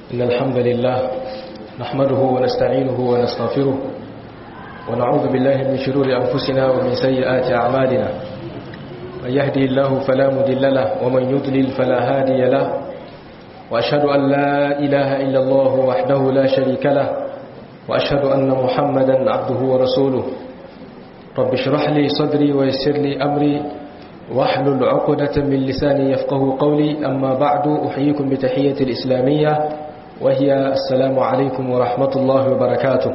إن الحمد لله نحمده ونستعينه ونستغفره ونعوذ بالله من شرور أنفسنا ومن سيئات أعمالنا من يهدي الله فلا مدل له ومن يضلل فلا هادي له وأشهد أن لا إله إلا الله وحده لا شريك له وأشهد أن محمدا عبده ورسوله رب اشرح لي صدري ويسر لي أمري واحلل عقدة من لساني يفقه قولي أما بعد أحييكم بتحية الإسلامية وهي السلام عليكم ورحمة الله وبركاته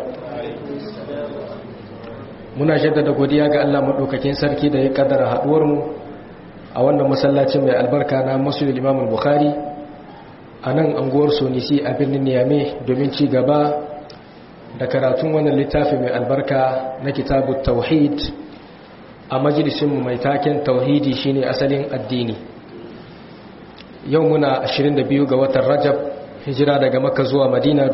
muna jaddada godiya ga Allah madaukakin sarki da ya kaddara haduwar mu a wannan masallacin mai albarka na Masjid Imam Bukhari a nan anguwar Sonisi a birnin Niamey domin ci gaba da karatun wannan littafi mai albarka na kitabut tauhid a majalisin mu mai taken tauhidi shine asalin addini yau muna 22 ga watan Rajab hijira daga Makka zuwa Madina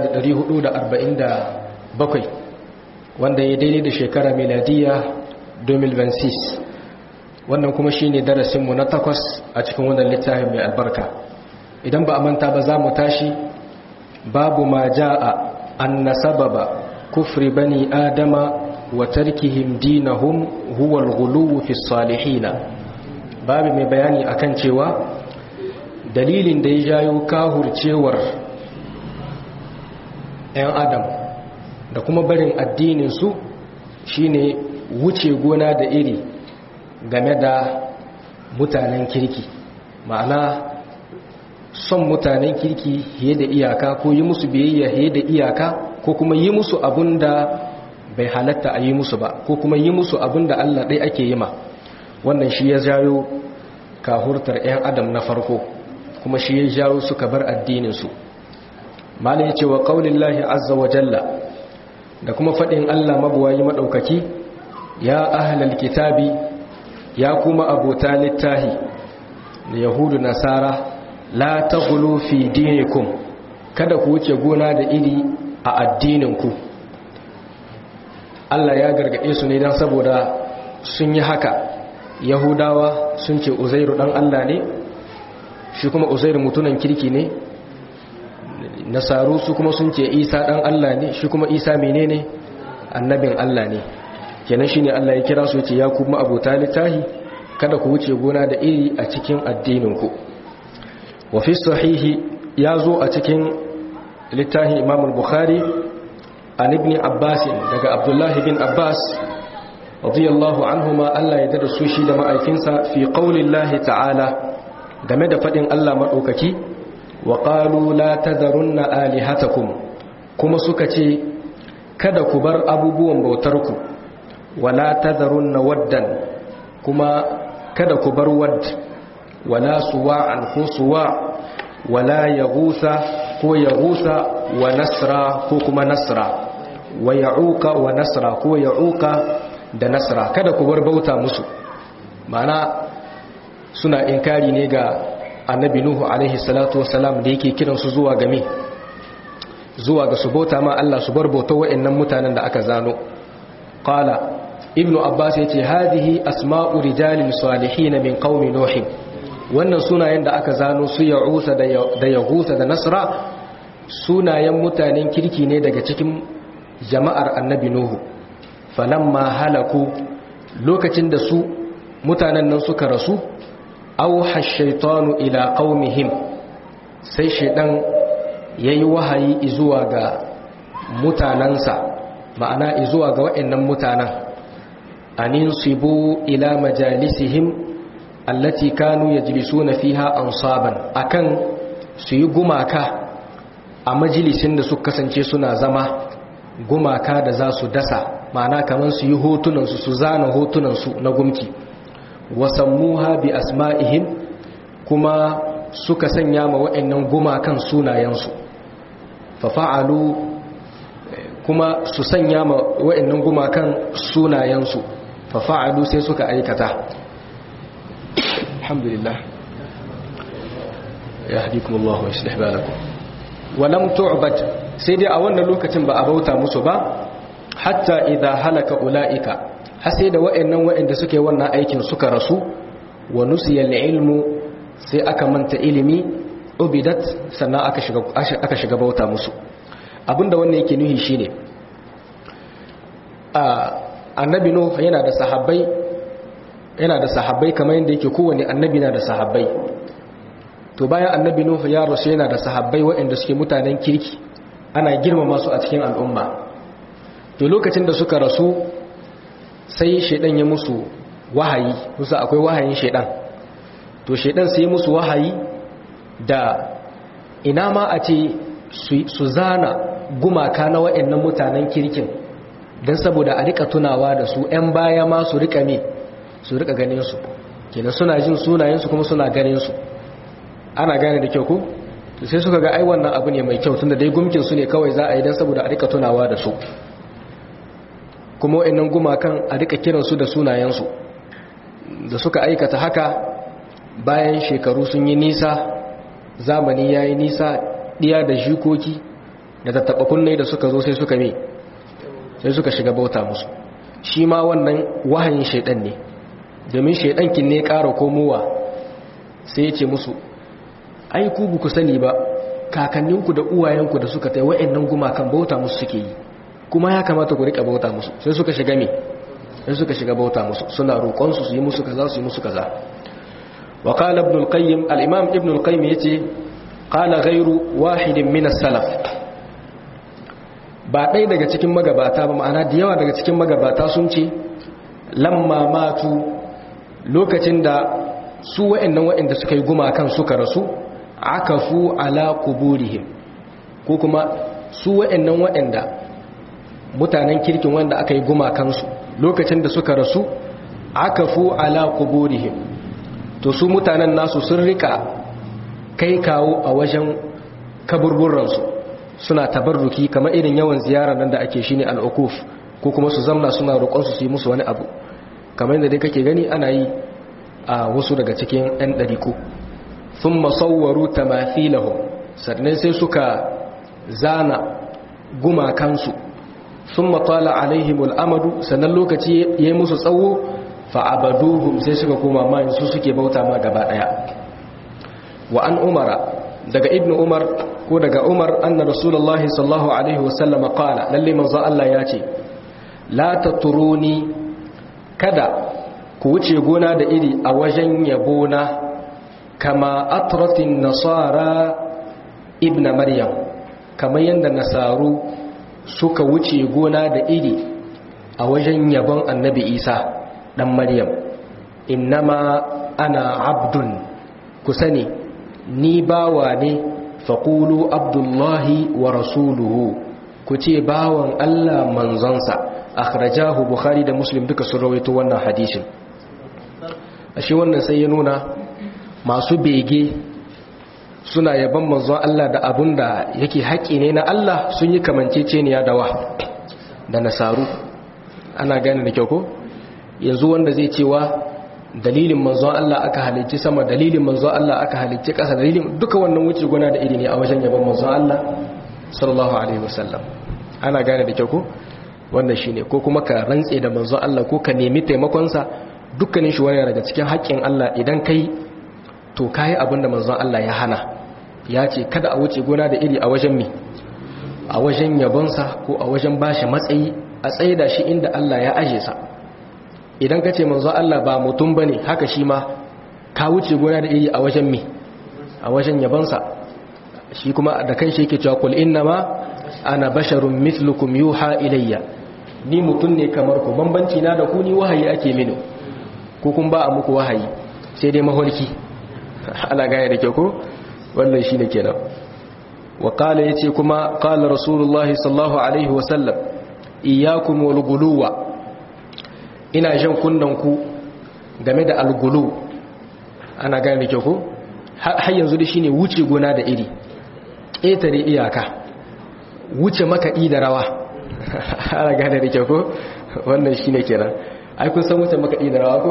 1447 wanda ya daidai da shekara miladiya 2026 wannan kuma shi ne darasinmu na takwas a cikin wannan littafin mai albarka idan ba a manta ba za mu tashi babu ma ja'a an nasababa kufri bani adama wa tarkihim dinahum huwa al-ghuluw fi salihina babu mai bayani akan cewa dalilin da ya jayo kahurcewar 'yan adam da kuma barin addininsu shine wuce gona da iri game da mutanen kirki ma'ana son mutanen kirki fiye da iyaka ko yi musu biyayya fiye da iyaka ko kuma yi musu abun da bai halatta a yi musu ba ko kuma yi musu abun da Allah ɗai ake yi ma wannan shi ya jayo kahurtar 'yan adam na farko kuma shi ya jayo suka bar addininsu malin ya ce wa ƙaunin lahi azza wa jalla da kuma faɗin Allah mabuwayi maɗaukaki ya ahlal kitabi ya kuma abota littahi da yahudu nasara la ta fi dinikum kada ku wuce gona da iri a addininku Allah ya gargaɗe su ne don saboda sun yi haka yahudawa sun ce uzairu ɗan Allah ne shi kuma uzairu mutunan kirki ne nasaru su kuma sun ce isa ɗan Allah ne shi kuma isa menene annabin Allah ne kenan shine Allah ya kira su ce ya kuma abota littahi kada ku wuce gona da iri a cikin addininku wa fi sahihi ya zo a cikin littahi imam al-bukhari an ibn abbas daga abdullah bin abbas radiyallahu anhuma Allah ya dada su shi da ma'aikinsa fi qaulillahi ta'ala game da fadin Allah madaukaki wa qalu la tadharunna alihatakum kuma suka ce kada ku bar abubuwan bautarku wala tadharunna waddan kuma kada ku bar wadd wala suwa'an ko suwa wala yaghusa ko yaghusa wa nasra ko kuma nasra wa ya'uqa wa nasra ko ya'uqa da nasra kada ku bar bauta musu ma'ana suna inkari ne ga annabi nuhu alaihi salatu wasalam da yake kiransu zuwa game zuwa ga su bauta ma Allah su bar bauta wa'annan mutanen da aka zano qala ibnu abbas yace hadhihi asma'u rijalin salihin min qaumi nuh wannan sunayen da aka zano su ya'usa da yahusa da nasra sunayen mutanen kirki ne daga cikin jama'ar annabi nuhu falamma halaku lokacin da su mutanen nan suka rasu auha shaitanu ila qaumihim sai shaidan yayi wahayi zuwa ga mutanansa ma'ana zuwa ga waɗannan mutanen anin sibu ila majalisihim allati kanu yajlisuna fiha ansaban akan su yi gumaka a majalisin da suka kasance suna zama gumaka da za su dasa ma'ana kamar su yi hotunansu su zana hotunansu na gumki wasammuha bi asma'ihim kuma suka sanya ma wa'annan gumakan sunayensu fafa'alu kuma su sanya ma wa'annan gumakan sunayensu fafa'alu sai suka aikata alhamdulillah ya hadikumullahu wa yuslih balakum walam tu'bad sai dai a wannan lokacin ba a bauta musu ba hatta idza halaka ulaika har sai da wa'annan wa'anda suke wannan aikin suka rasu wa nusiyal ilmu sai aka manta ilimi ubidat sannan aka shiga aka shiga bauta musu abinda wannan yake nuhi shine a annabi nuh yana da sahabbai yana da sahabbai kamar yadda yake kowane annabi na da sahabbai to bayan annabi nuh ya rasu yana da sahabbai waɗanda suke mutanen kirki ana girmama su a cikin al'umma to lokacin da suka rasu sai shaidan ya musu wahayi kusa akwai wahayin shaidan to shaidan sai musu wahayi da ina ma a ce su zana gumaka na waɗannan mutanen kirkin don saboda a rika tunawa da su 'yan baya ma su rika ne su rika ganin su kenan suna jin sunayensu kuma suna ganin su ana gane da kyau ko sai suka ga ai wannan abu ne mai kyau tunda dai gumkin su ne kawai za a yi don saboda a rika tunawa da su kuma wa'annan gumakan a rika kiransu da sunayensu da suka aikata haka bayan shekaru sun yi nisa zamani ya yi nisa ɗiya da jikoki da tattaɓa kunne da suka zo sai suka me sai suka shiga bauta musu shi ma wannan wahayin shaidan ne domin shaidankin ne ƙara komowa sai ya ce musu ai ku ku sani ba kakanninku da uwayenku da suka tai wa'annan gumakan bauta musu suke yi kuma ya kamata ku rika bauta musu sai suka shiga me sai suka shiga bauta musu suna roƙon su su yi musu kaza su yi musu kaza wa qala ibn al-qayyim al-imam ibn al-qayyim yace qala ghayru wahidin min as-salaf ba ɗaya daga cikin magabata ba ma'ana da yawa daga cikin magabata sun ce lamma matu lokacin da su wa'annan wa'anda suka yi gumakan suka rasu akafu ala quburihim ko kuma su wa'annan wa'anda mutanen kirkin wanda aka yi gumakansu lokacin da suka rasu akafu ala quburihim to su mutanen nasu sun rika kai kawo a wajen kaburburansu suna tabarruki kamar irin yawan ziyara nan da ake shine al'ukuf ko kuma su zamna suna roƙonsu su yi musu wani abu kamar yadda dai kake gani ana yi a wasu daga cikin 'yan ɗariku sun masauwaru tamathilahum sannan sai suka zana gumakansu sun matala alaihimul amadu sannan lokaci ya yi musu tsawo fa'abaduhum sai suka koma mayin su suke bauta ma gaba ɗaya wa an umara daga ibn umar ko daga umar anna rasulullahi sallallahu alaihi wasallam qala lalle manzo Allah ya ce la taturuni kada ku wuce gona da iri a wajen yabona kama atratin nasara ibn maryam kamar yadda nasaru suka wuce gona da iri a wajen yabon annabi isa dan maryam innama ana abdun ku sani ni bawa ne faƙulu abdullahi wa rasuluhu ku ce bawan allah manzonsa akhrajahu bukhari da muslim duka sun rawaito wannan hadishin ashe wannan sai ya nuna masu bege suna yaban manzon Allah da abun da yake haƙi ne na Allah sun yi kamanceceniya da wa da nasaru ana gane da kyau ko yanzu wanda zai cewa dalilin manzon Allah aka halicci sama dalilin manzon Allah aka halicci ƙasa dalilin duka wannan wuce guna da iri ne a wajen yaban manzon Allah sallallahu alaihi wasallam ana gane da kyau ko wannan shine ko kuma ka rantse da manzon Allah ko ka nemi taimakon sa dukkanin shi wani daga cikin haƙƙin Allah idan kai to kai abin da manzon Allah ya hana ya ce kada a wuce gona da iri a wajen mi a wajen yabonsa ko a wajen bashi matsayi a tsaye da shi inda Allah ya aje sa idan ka ce manzon Allah ba mutum bane haka shi ma ka wuce gona da iri a wajen mi a wajen yabonsa shi kuma da kan shi yake cewa kul innama ana basharun mithlukum yuha ilayya ni mutum ne kamar ku bambanci na da ku ni wahayi ake mini ko kun ba a muku wahayi sai dai maholki ana gane da ke ko wannan shine kenan wa qala yace kuma qala rasulullahi sallallahu alaihi wa sallam iyyakum wal guluwa ina jan kunnan ku game da algulu ana gane da ke ko har yanzu da shine wuce gona da iri ƙetare iyaka wuce makaɗi da rawa ana gane da ke ko wannan shine kenan ai kun san wuce makaɗi da rawa ko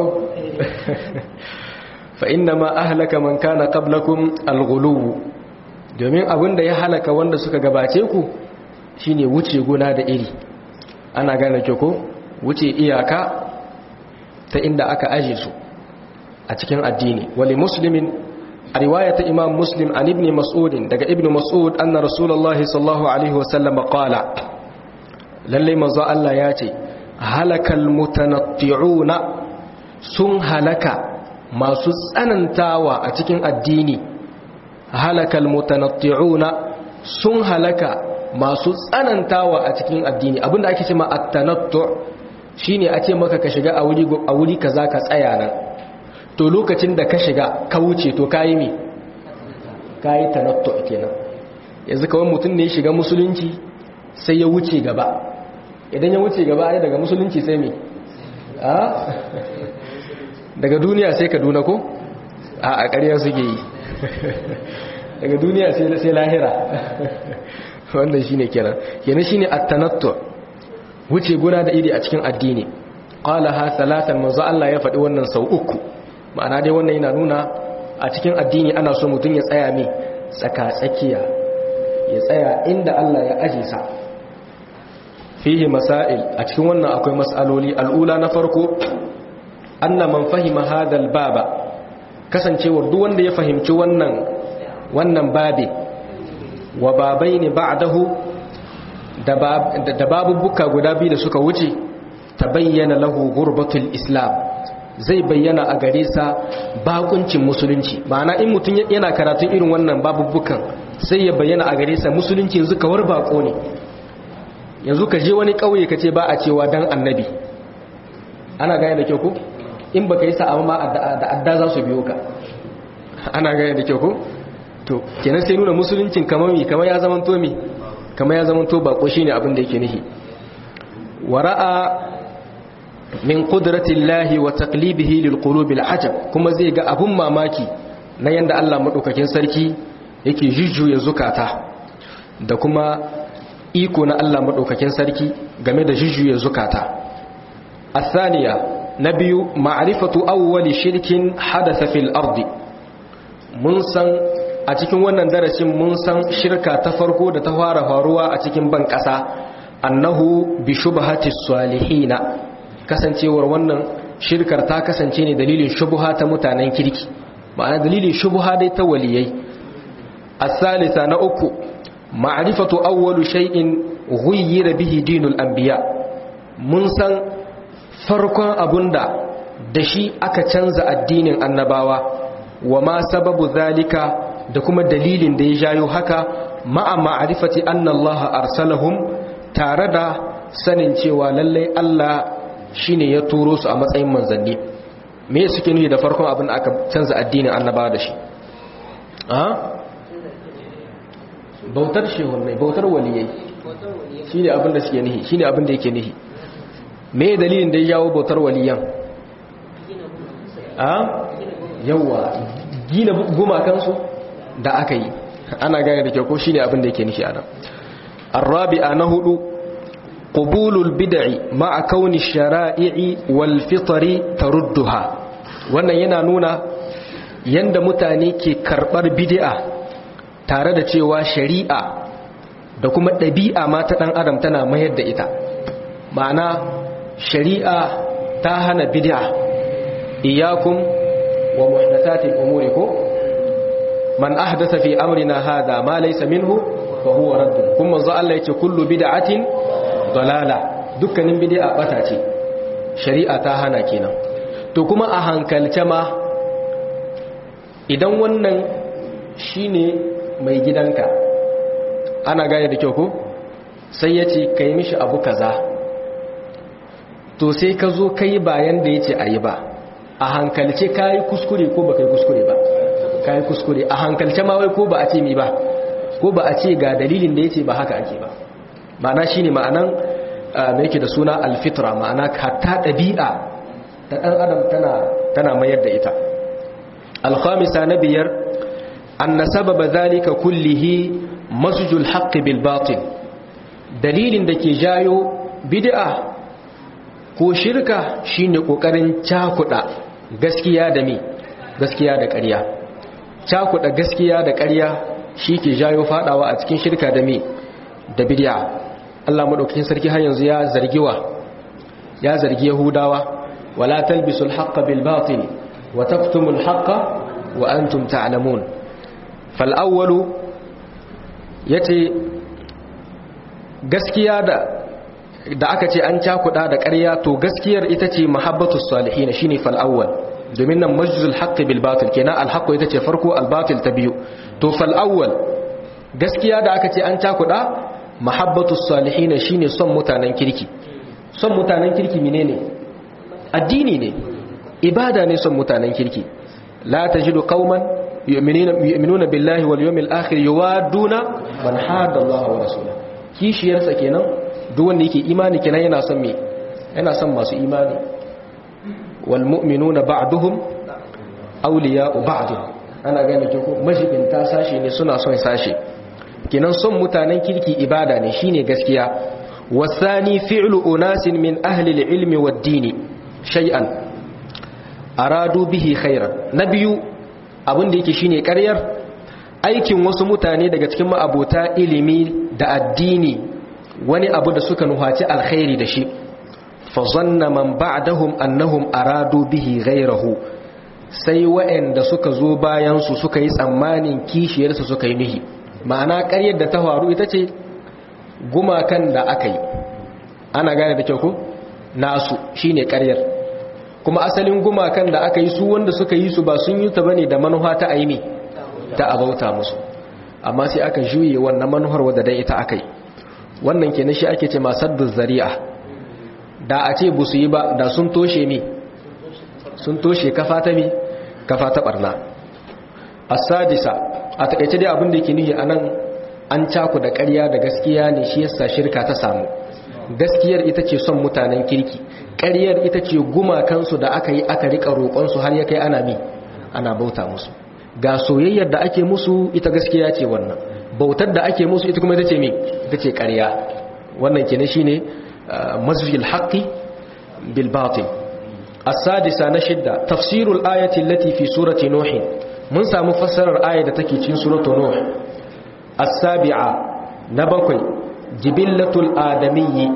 fa inna ma ahlaka man kana qablakum alghuluw domin abinda ya halaka wanda suka gabace ku shine wuce gona da iri ana gane ke ko wuce iyaka ta inda aka aje su a cikin addini wali muslimin a riwayata imam muslim an ibn mas'ud daga ibn mas'ud anna rasulullahi sallallahu alaihi wasallam qala lalle manzo Allah ya ce halakal mutanatti'una sun halaka masu tsanantawa a cikin addini halakal mutanatti'una sun halaka masu tsanantawa a cikin addini abinda ake cewa at-tanattu shine a ce maka ka shiga a wuri a wuri kaza ka tsaya nan to lokacin da ka shiga ka wuce to kayi me kayi tanattu kenan yanzu kawai mutum ne ya shiga musulunci sai ya wuce gaba idan ya wuce gaba ai daga musulunci sai me a daga duniya sai ka duna ko a a ƙarya suke yi daga duniya sai lahira wannan shine kenan kenan shine at-tanattu wuce guna da iri a cikin addini qala ha salatan manzo Allah ya faɗi wannan sau uku ma'ana dai wannan yana nuna a cikin addini ana so mutum ya tsaya mai tsaka tsakiya ya tsaya inda Allah ya aje sa fihi masail a cikin wannan akwai mas'aloli al'ula na farko anna man fahima hadal baba kasancewar duk wanda ya fahimci wannan wannan babe wa babaini ba'dahu da babubuka guda biyu da suka wuce tabayyana lahu gurbatul islam zai bayyana a gare sa bakuncin musulunci ma'ana in mutum yana karatun irin wannan babubukan sai ya bayyana a gare sa musulunci yanzu kawar bako ne yanzu ka je wani kauye ka ce ba a cewa dan annabi ana gane da kyau ko in baka yi sa'a ma da adda za su biyo ka ana gane da kyau ko to kenan sai nuna musuluncin kamar mi kamar ya zaman to mi kamar ya zaman to bako shine abin da yake nihi wara'a min qudratillahi wa taqlibihi lilqulubil ajab kuma zai ga abun mamaki na yanda Allah madaukakin sarki yake jujjuya zukata da kuma iko na Allah madaukakin sarki game da jujjuya zukata الثانية نبي معرفة أول شرك حدث في الأرض mun san a cikin wannan darasin mun san shirka ta farko da ta fara faruwa a cikin ban ƙasa annahu bi shubhati salihina kasancewar wannan shirkar ta kasance ne dalilin shubha ta mutanen kirki ma'ana dalilin shubha dai ta waliyai as-salisa na uku ma'rifatu awwalu shay'in ghayyira bihi dinul anbiya mun san farkon abunda da shi aka canza addinin annabawa wa ma sababu zalika da kuma dalilin da ya jayo haka ma'a ma'arifati anna Allah arsalahum tare da sanin cewa lallai Allah shine ya turo su a matsayin manzanni me suke nufi da farkon abin aka canza addinin annabawa da shi a bautar shehunai bautar waliyai shine abin da suke nufi shine abin da yake nufi me dalilin da ya jawo bautar waliyan a yawa gina gumakansu da aka yi ana gane da kyau ko shine abin da yake nufi a nan arabi'a na hudu qubulul bid'i ma'a kauni shara'i'i wal fitri tarudduha wannan yana nuna yanda mutane ke karbar bid'a tare da cewa shari'a da kuma ɗabi'a ma ta ɗan adam tana mayar da ita ma'ana shari'a ta hana bid'a iyakum wa muhdathatil umuri ko man ahdatha fi amrina hadha ma laysa minhu fa huwa radd kuma manzo Allah yace kullu bid'atin dalala dukkanin bid'a bata ce shari'a ta hana kenan to kuma a hankalce ma idan wannan shine mai gidanka ana gane da kyau ko sai yace kai mishi abu kaza to sai ka zo kai bayan da yace ayi ba a hankalce kai kuskure ko baka yi kuskure ba kai kuskure a hankalce ma wai ko ba a ce mi ba ko ba a ce ga dalilin da yace ba haka ake ba ma'ana shine ma'anan me yake da suna alfitra ma'ana hatta dabi'a ta dan adam tana tana mayar da ita alkhamisa na biyar anna sababa zalika kullihi masjul haqq bil batil dalilin da ke jayo bid'a ko shirka shine kokarin cakuda gaskiya da me gaskiya da ƙarya cakuda gaskiya da ƙarya shi ke jayo fadawa a cikin shirka da me da bid'a Allah madaukakin sarki har yanzu ya zargiwa ya zargi yahudawa wala talbisul haqqa bil batil wa taktumul haqqa wa antum ta'lamun fal awwalu yace gaskiya da da aka ce an cakuda da ƙarya to gaskiyar ita ce mahabbatus salihin shine fal awwal domin nan majzul haqqi bil batil kenan al haqqu ita ce farko al batil ta biyu to fal awwal gaskiya da aka ce an cakuda mahabbatus salihin shine son mutanen kirki son mutanen kirki menene addini ne ibada ne son mutanen kirki la tajidu qauman yu'minuna billahi wal yawmil akhir yuwaduna man hada Allah wa rasulahu kishiyarsa kenan duk wanda yake imani kenan yana son me yana son masu imani wal mu'minuna ba'duhum awliya'u ba'd ana gane ke ko mashibin ta sashi ne suna son sashi kenan son mutanen kirki ibada ne shine gaskiya wasani fi'lu unasin min ahli al-ilmi wad-dini shay'an aradu bihi khairan nabiyu abin da yake shine ƙaryar aikin wasu mutane daga cikin ma'abota ilimi da addini wani abu da suka nuhaci alkhairi da shi fa zanna man ba'dahum annahum aradu bihi ghayrahu sai wa'anda suka zo bayan su suka yi tsammanin kishiyar su suka yi mihi ma'ana ƙaryar da ta faru ita ce gumakan da aka yi ana gane da kyau ko nasu shine ƙaryar kuma asalin gumakan da aka yi su wanda suka yi su ba sun yi ta bane da manufa ta aini ta abauta musu amma sai aka juye wannan manuhar wadda dai ita aka yi wannan kenan shi ake ce masadduz zari'a da a ce busu yi ba da sun toshe mi sun toshe kafa ta mi kafa ta barna as-sadisa a takeice dai abin da yake nihi anan an caku da ƙarya da gaskiya ne shi yasa shirka ta samu gaskiyar ita ce son mutanen kirki ƙaryar ita ce gumakansu da aka yi aka rika roƙonsu har ya kai ana mi ana bauta musu ga soyayyar da ake musu ita gaskiya ce wannan bautar da ake musu ita kuma ita ce mi ita ce ƙarya wannan kenan shine mazfil haqqi bil batil as-sadisa na shidda tafsirul ayati allati fi surati nuh mun samu fassarar ayar da take cikin suratu nuh as-sabi'a na bakwai jibillatul adamiyyi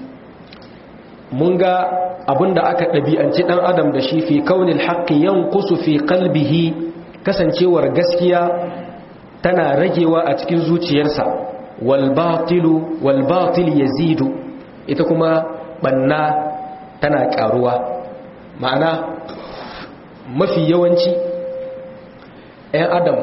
mun ga abinda aka ɗabi'anci ɗan adam da shi fi kaunil haqqi yanqusu fi qalbihi kasancewar gaskiya tana ragewa a cikin zuciyarsa walbatilu walbatil yazidu ita kuma banna tana karuwa ma'ana mafi yawanci 'yan adam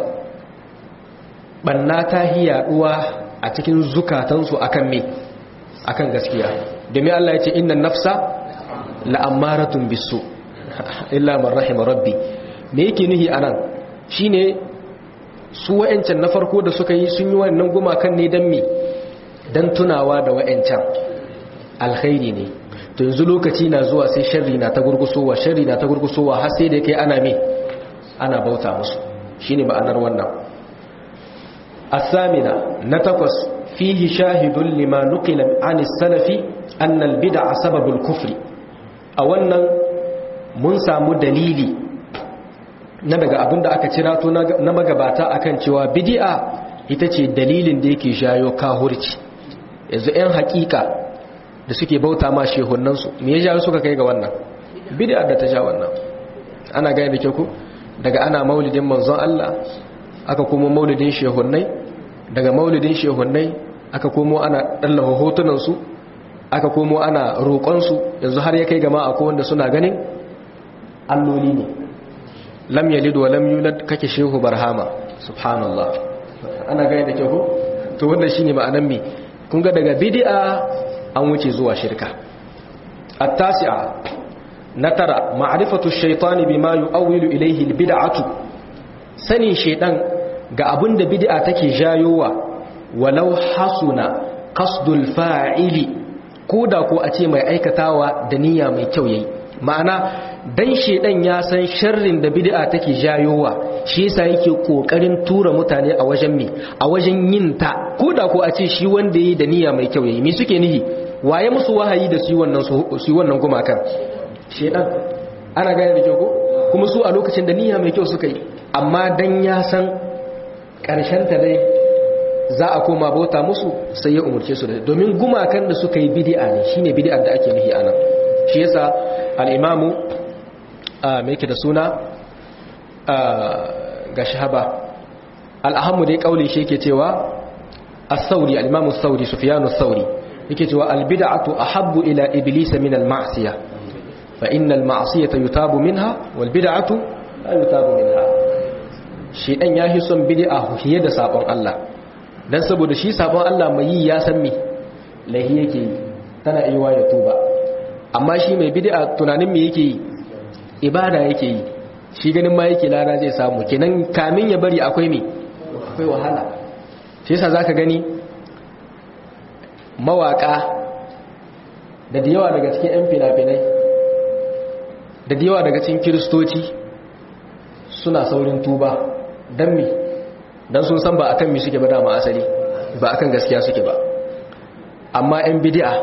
banna ta hiyaduwa a cikin zukatansu akan me akan gaskiya domin Allah ya ce inna nafsa la'ammaratun bisu illa man rahima rabbi me yake nihi anan shine su wa'ancan na farko da suka yi sun yi wannan gumakan ne don me don tunawa da wa'ancan alkhairi ne to yanzu lokaci na zuwa sai sharri na ta gurgusowa sharri na ta gurgusowa har sai da kai ana me ana bauta musu shine ma'anar wannan asamina na takwas fihi shahidun lima nuqila an salafi anna al-bid'a sababul kufri a wannan mun samu dalili na daga abinda aka cira to na magabata akan cewa bid'a ita ce dalilin da yake shayo kahurci yanzu 'yan hakika da suke bauta ma shehunansu me ya jawo suka kai ga wannan bid'a da ta sha wannan ana gane da ke ku daga ana maulidin manzon Allah aka komo maulidin shehunnai daga maulidin shehunnai aka komo ana dallawa hotunansu aka komo ana roƙonsu yanzu har ya kai gama akwai wanda suna ganin alloli ne lam yalid wa lam yulad kake shehu barhama subhanallah ana gani da kyau to wannan shine ma'anan me kun ga daga bid'a an wuce zuwa shirka at-tasi'a na tara ma'rifatu ash-shaytani bima yu'awwilu ilayhi al-bid'atu sanin shaydan ga abinda bid'a take jayowa walau hasuna qasdul fa'ili koda ko a ce mai aikatawa da niyya mai kyau yayi ma'ana dan shedan ya san sharrin da bid'a take jayowa shi yasa yake kokarin tura mutane a wajen me a wajen yin ta koda ko a ce shi wanda yi da niyya mai kyau yayi me suke nihi waye musu wahayi da su wannan su wannan gumakan shedan ana gane da kyau ko kuma su a lokacin da niyya mai kyau suka yi amma dan ya san karshen ta dai za a koma bauta musu sai ya umurce su da domin gumakan da suka yi bid'a ne shine bid'ar da ake nihi anan shi yasa al-imamu mai yake da suna ga shahaba al'ahammu dai kauli shi yake cewa as-sauri al-imam as-sauri sufyan as-sauri yake cewa al-bid'atu ahabbu ila iblis min al-ma'siyah fa inna al-ma'siyata yutabu minha wal bid'atu la yutabu minha shi dan yahi son bid'a hiye da sabon Allah dan saboda shi sabon Allah mai yi ya san me lahi yake yi tana iya ya tuba amma shi mai bid'a tunanin me yake yi ibada yake yi shi ganin ma yake lara zai samu kenan kamin ya bari akwai me akwai wahala shi yasa zaka gani mawaka da da yawa daga cikin yan fina-finai da da yawa daga cikin kiristoci suna saurin tuba don me don sun san ba akan mi suke ba dama asali ba akan gaskiya suke ba amma yan bidi'a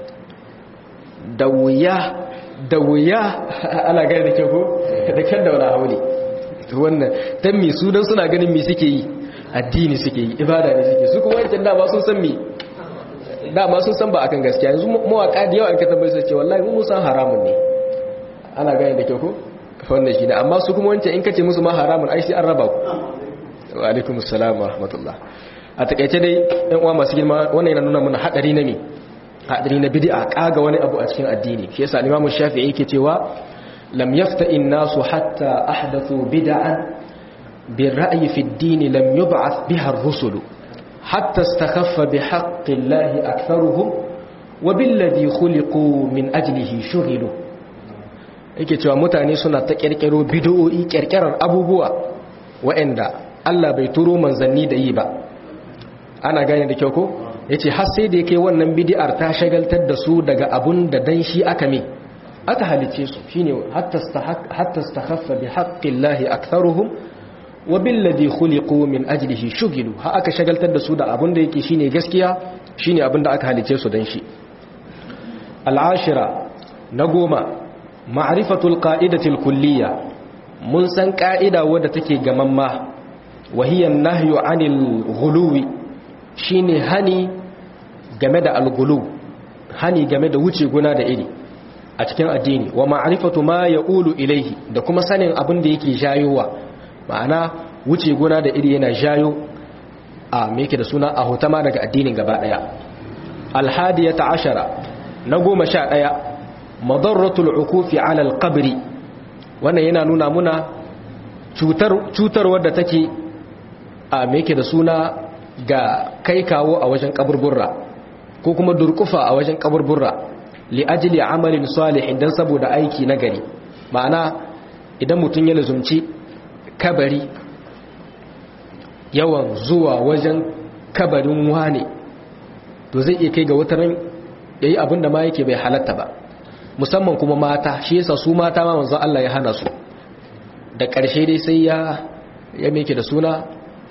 da wuya da wuya ana gani da kyau ko da kyan da wani hauli wannan dan mi su dan suna ganin mi suke yi addini suke yi ibada ne suke su kuma wancan dama sun san mi dama sun san ba akan gaskiya yanzu mawaka da yawa in ka tambaye su ce wallahi mu san haramun ne ana gani da kyau ko wannan shi ne amma su kuma wancan in ka ce musu ma haramun ai sai an raba ku wa alaikum assalam wa rahmatullah a takaice dai ɗan uwa masu girma wannan yana nuna mana hadari na me hadari na bid'a kaga wani abu a cikin addini shi yasa Imam Shafi'i yake cewa lam yafta'i an-nasu hatta ahdathu bid'an birra'yi fi ad-din lam yub'ath biha ar-rusul hatta istakhaffa bihaqqi Allah aktharuhum wa billadhi khuliqu min ajlihi shughilu yake cewa mutane suna ta kirkiro bid'o'i kirkirar abubuwa waɗanda Allah bai turo manzanni da yi ba ana gane da kyau ko yace har sai da yake wannan bid'ar ta shagaltar da su daga abun da dan shi aka me aka halice su shine hatta hatta istakhaffa bi haqqillahi aktharuhum wa billadhi khuliqu min ajlihi shugilu ha aka shagaltar da su da abun da yake shine gaskiya shine abun da aka halice su dan shi al'ashira na goma ma'rifatul qa'idatil kulliyya mun san ka'ida wadda take gamamma wahiyan nahyu anil ghuluwi shine hani game da algulu hani game da wuce guna da iri a cikin addini wa ma'rifatu ma yaqulu ilaihi da kuma sanin abin da yake jayowa ma'ana wuce guna da iri yana jayo a me yake da suna a hotama daga addinin gaba daya alhadiyata ashara na goma sha daya madarratul ukufi ala alqabri wannan yana nuna muna cutar cutar wadda take a me yake da suna ga kai kawo a wajen kaburburra ko kuma durkufa a wajen kaburburra li ajli amalin salihin dan saboda aiki na gari ma'ana idan mutum ya lazumci kabari yawan zuwa wajen kabarin wane to zai iya kai ga wataran yayi abin da ma yake bai halatta ba musamman kuma mata shi yasa su mata ma manzo Allah ya hana su da ƙarshe dai sai ya ya meke da suna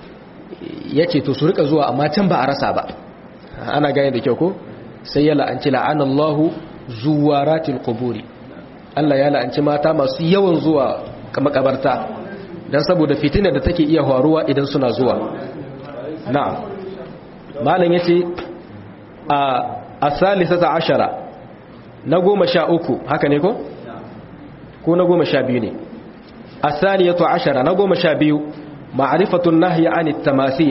ya ce to su rika zuwa amma can ba a rasa ba ana gane da kyau ko sai ya la'anci la'anallahu zuwaratil quburi Allah ya la'anci mata masu yawan zuwa makabarta dan saboda fitina da take iya faruwa idan suna zuwa na'am malam yace a asalisata ashara na goma sha uku haka ne ko ko na goma sha biyu ne asaniyatu ashara na goma sha biyu ma'rifatun nahyi anit tamathil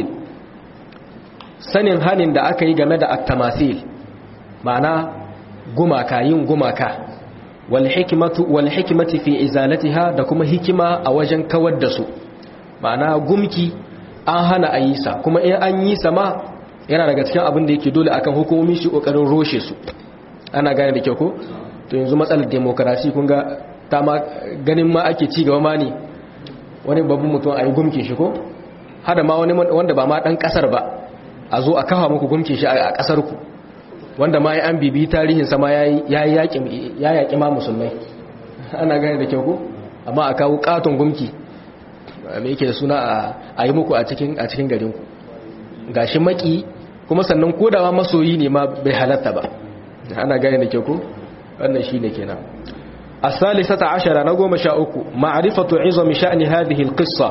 sanin hanin da aka yi game da at-tamathil ma'ana gumaka yin gumaka wal hikmatu wal hikmati fi izalatiha da kuma hikima a wajen kawar da su ma'ana gumki an hana a yi sa kuma in an yi sa ma yana daga cikin abin da yake dole akan hukumomi shi kokarin roshe su ana gane da kyau ko to yanzu matsalar demokrasi kun ga ta ma ganin ma ake ci gaba ma ne wani babban mutum a yi gumke shi ko hada ma wani wanda ba ma dan kasar ba a zo a kafa muku gumke shi a kasar ku wanda ma ya an bibi tarihin sama ya yaƙi ma musulmai ana gane da kyau ko amma a kawo katon gumki mai yake da suna a yi muku a cikin garinku gashi maki kuma sannan kodawa masoyi ne ma bai halatta ba ana gane da kyau ko wannan shi ne kenan الثالثة عشر نقوم شاؤك معرفة عظم شأن هذه القصة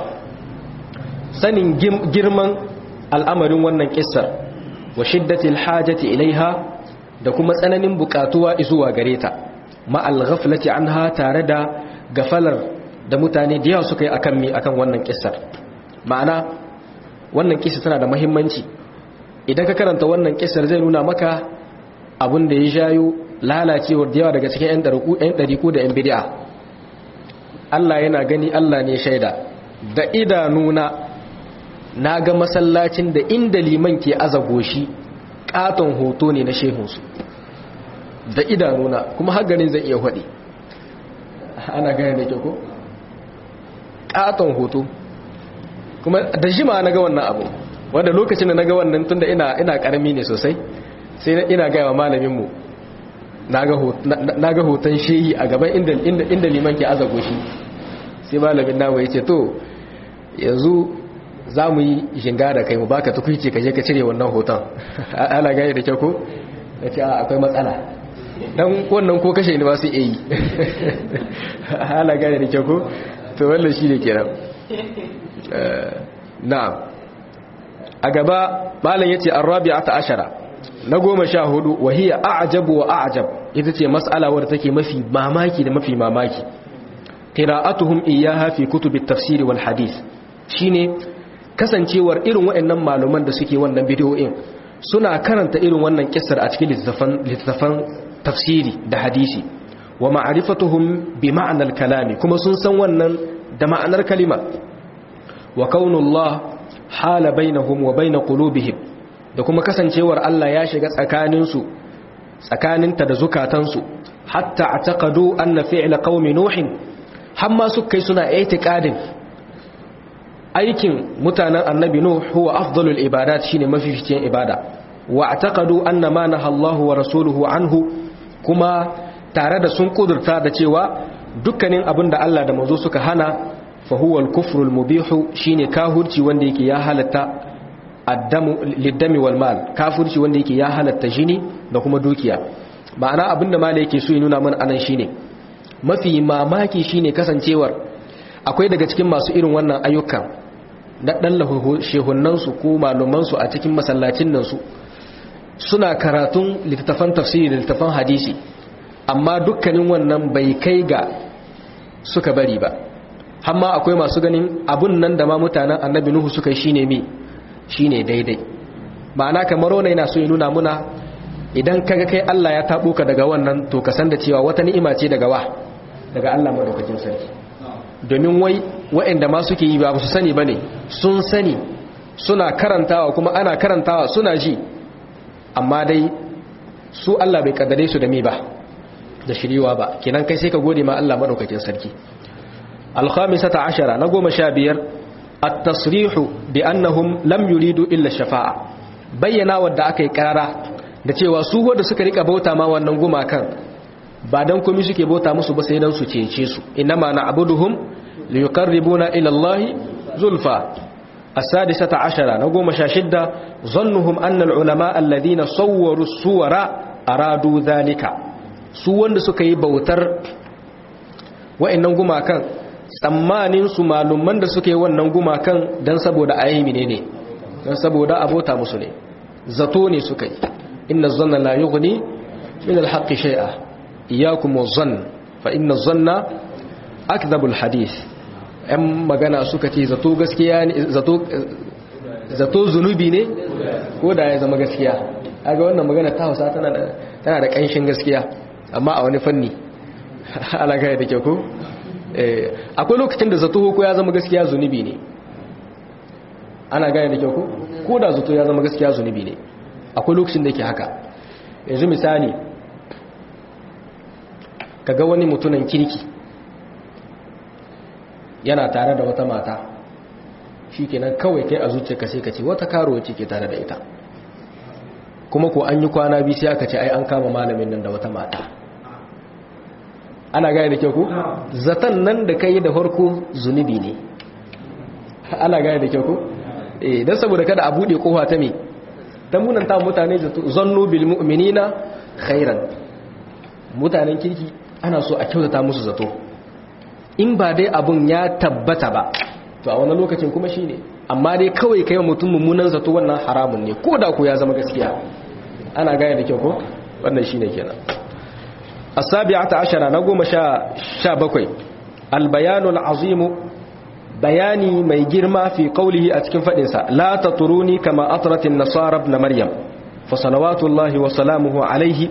سن جرما الأمر ونن كسر وشدة الحاجة إليها دكما سنن بكاتوا إزوا غريتا مع الغفلة عنها تاردا غفلر da mutane da yawa suka yi akan mi akan wannan kissar ma'ana wannan kisa tana da muhimmanci idan ka karanta wannan kisar zai nuna maka abin da ya jayo lalacewar da yawa daga cikin 'yan ɗariku da 'yan bidi'a Allah yana gani Allah ne shaida da idanuna na ga masallacin da inda liman ke aza goshi katon hoto ne na shehunsu da idanuna kuma haganin zai iya haɗe ana gane da ke ko? katon hoto kuma da jima na ga wannan abu wanda lokacin da na ga wannan tun da ina karami ne sosai sai ina gaya wa malaminmu na ga hoton shehi a gaban inda liman ke aza goshi sai malamin namu ya ce to yanzu za mu yi shinga da kai mu baka tukwici ka je ka cire wannan hoton ana gane da kyau ko da ce akwai matsala dan wannan ko kashe ni ba su yi ana gane da kyau ko to wannan shi ne kenan na'am a gaba malam yace arabi'ata ashara na goma sha hudu wahiya a'jabu wa a'jab ita ce mas'ala wadda take mafi mamaki da mafi mamaki qira'atuhum iyyaha fi kutubit tafsir wal hadith shine kasancewar irin waɗannan malaman da suke wannan bidiyoyin suna karanta irin wannan kissar a cikin littattafan tafsiri da hadisi wa ma'rifatuhum bi ma'anar kalami kuma sun san wannan da ma'anar kalima wa kaunullah hala bainahum wa bain qulubihim da kuma kasancewar Allah ya shiga tsakaninsu tsakaninta da zukatansu hatta ataqadu anna fi'la qaumi nuhin hamma su kai suna i'tiqadin aikin mutanen annabi nuh huwa afdalul ibadat shine mafificin ibada wa ataqadu anna ma nahallahu wa rasuluhu anhu kuma tare da sun kudurta da cewa dukkanin abin da Allah da manzo suka hana fa huwa al-kufru al-mubihu shine kahurci wanda yake ya halatta addamu liddami wal mal kafirci wanda yake ya halatta jini da kuma dukiya ma'ana abinda mala yake so ya nuna mana anan shine mafi mamaki shine kasancewar akwai daga cikin masu irin wannan ayyukan na dan shehunan su ko malaman su a cikin masallacin nan su suna karatun littafan tafsiri da littafan hadisi amma dukkanin wannan bai kai ga suka bari ba amma akwai masu ganin abun nan da ma mutanen annabi nuhu suka yi shine mi shine daidai ma'ana kamar wannan yana so ya nuna muna idan kaga kai Allah ya tabo ka daga wannan to ka san da cewa wata ni'ima ce daga wa daga Allah madaukakin sarki domin wai waɗanda ma suke yi ba su sani bane sun sani suna karantawa kuma ana karantawa suna ji amma dai su Allah bai kaddare su da mi ba da shiriwa ba kenan kai sai ka gode ma Allah madaukakin sarki al-khamisata ashara na goma sha biyar at-tasrihu bi annahum lam yuridu illa shafa'a bayyana wadda aka yi karara da cewa su wanda suka rika bauta ma wannan gumakan ba dan komai suke bauta musu ba sai dan su cece su inma na'buduhum liyuqarribuna ila Allah zulfa as-sadisata ashara na goma sha shidda zannuhum anna al-ulama alladhina sawwaru suwara aradu dhalika su wanda suka yi bautar wa'annan gumakan tsammanin su malumman da suke wannan gumakan don saboda ayyami ne ne don saboda abota musu ne zato ne suka yi inna zanna la yughni min alhaqqi shay'a iyyakum waz-zann fa inna zanna akdhabul hadith ɗan magana suka ce zato gaskiya ne zato zato zunubi ne ko da ya zama gaskiya kaga wannan magana ta Hausa tana da tana da kanshin gaskiya amma a wani fanni alaga da ke ko akwai lokacin da zato ko ya zama gaskiya zunubi ne ana gane da kyau ko ko da zato ya zama gaskiya zunubi ne akwai lokacin da ke haka yanzu misali kaga wani mutunan kirki yana tare da wata mata shi kenan kawai kai a zuciyarka sai ka ce wata karuwa ce ke tare da ita kuma ko an yi kwana biyu sai aka ce ai an kama malamin nan da wata mata ana gane da kyau ku zaton nan da kai da farko zunubi ne ana gane da kyau ku eh dan saboda kada a bude kofa ta me ta munanta mutane zannu bil mu'minina khairan mutanen kirki ana so a kyautata musu zato in ba dai abun ya tabbata ba to a wani lokacin kuma shine amma dai kawai kai mutum mummunan zato wannan haramun ne ko da ku ya zama gaskiya ana gane da kyau ko wannan shine kenan السابعة عشرة نقوم شا, شا بكوي البيان العظيم bayani mai girma fi qawlihi a cikin fadin sa la taturuni kama atratin nasara ibn maryam fa salawatullahi wa salamuhu alaihi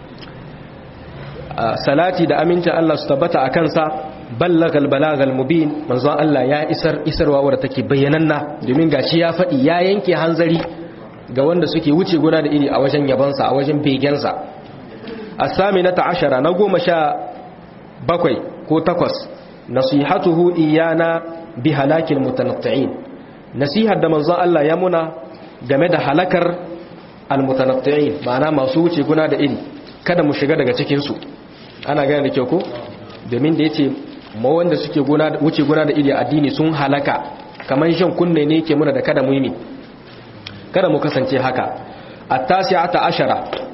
salati da amincin Allah su tabbata akan sa ballagal balagal mubin manzon Allah ya isar isarwa wadda take bayyananna domin gashi ya faɗi ya yanke hanzari ga wanda suke wuce guna da iri a wajen yabansa a wajen begensa as-saminata ashara na goma sha bakwai ko takwas nasihatuhu iyana bi halakil mutanatti'in nasihar da manzon Allah ya muna game da halakar al-mutanatti'in ma'ana masu wuce guna da iri kada mu shiga daga cikin su ana gane da kyau ko domin da yace ma wanda suke wuce guna da iri addini sun halaka kamar shan kunne ne yake muna da kada mu yi kada mu kasance haka at-tasi'ata ashara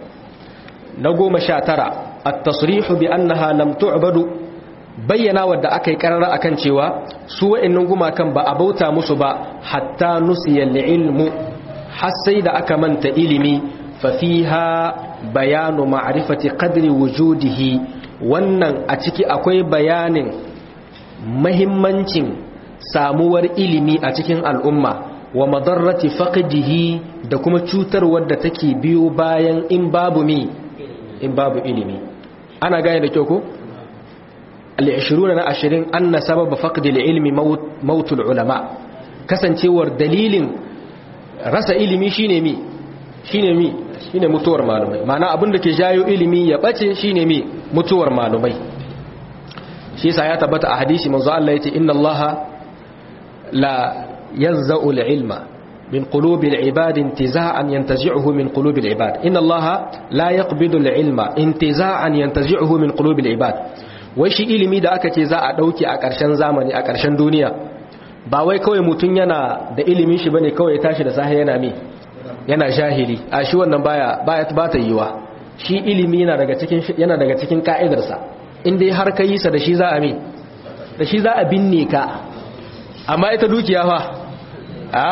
na goma sha tara at-tasrihu bi annaha lam tu'badu bayyana wadda aka yi karara akan cewa su wa'annan gumakan ba a bauta musu ba hatta nusiya ilmu har sai da aka manta ilimi fa fiha bayanu ma'rifati qadri wujudihi wannan a ciki akwai bayanin mahimmancin samuwar ilimi a cikin al'umma wa madarrati faqidihi da kuma cutarwar da take biyo bayan in babu mi in babu ilimi ana gane da kyau ko al-20 na 20 anna sababa faqdi al-ilmi mautul ulama kasancewar dalilin rasa ilimi shine mi shine mi shine mutuwar malumai ma'ana abin da ke jayo ilimi ya bace shine mi mutuwar malumai shi yasa ya tabbata a hadisi manzo Allah yace inna Allah la yanza'u al-ilma min qulubi al-ibad intiza'an yantazi'uhu min qulubi al-ibad inna Allah la yaqbidu al-ilma intiza'an yantazi'uhu min qulubi al-ibad wai shi ilimi da aka ce za a dauke a ƙarshen zamani a ƙarshen duniya ba wai kawai mutun yana da ilimin shi bane kawai ya tashi da sahi yana mi yana jahili a shi wannan baya baya ba ta yiwa shi ilimi yana daga cikin yana daga cikin ka'idarsa in dai har kai sa da shi za a mi da shi za a binne ka amma ita dukiya fa a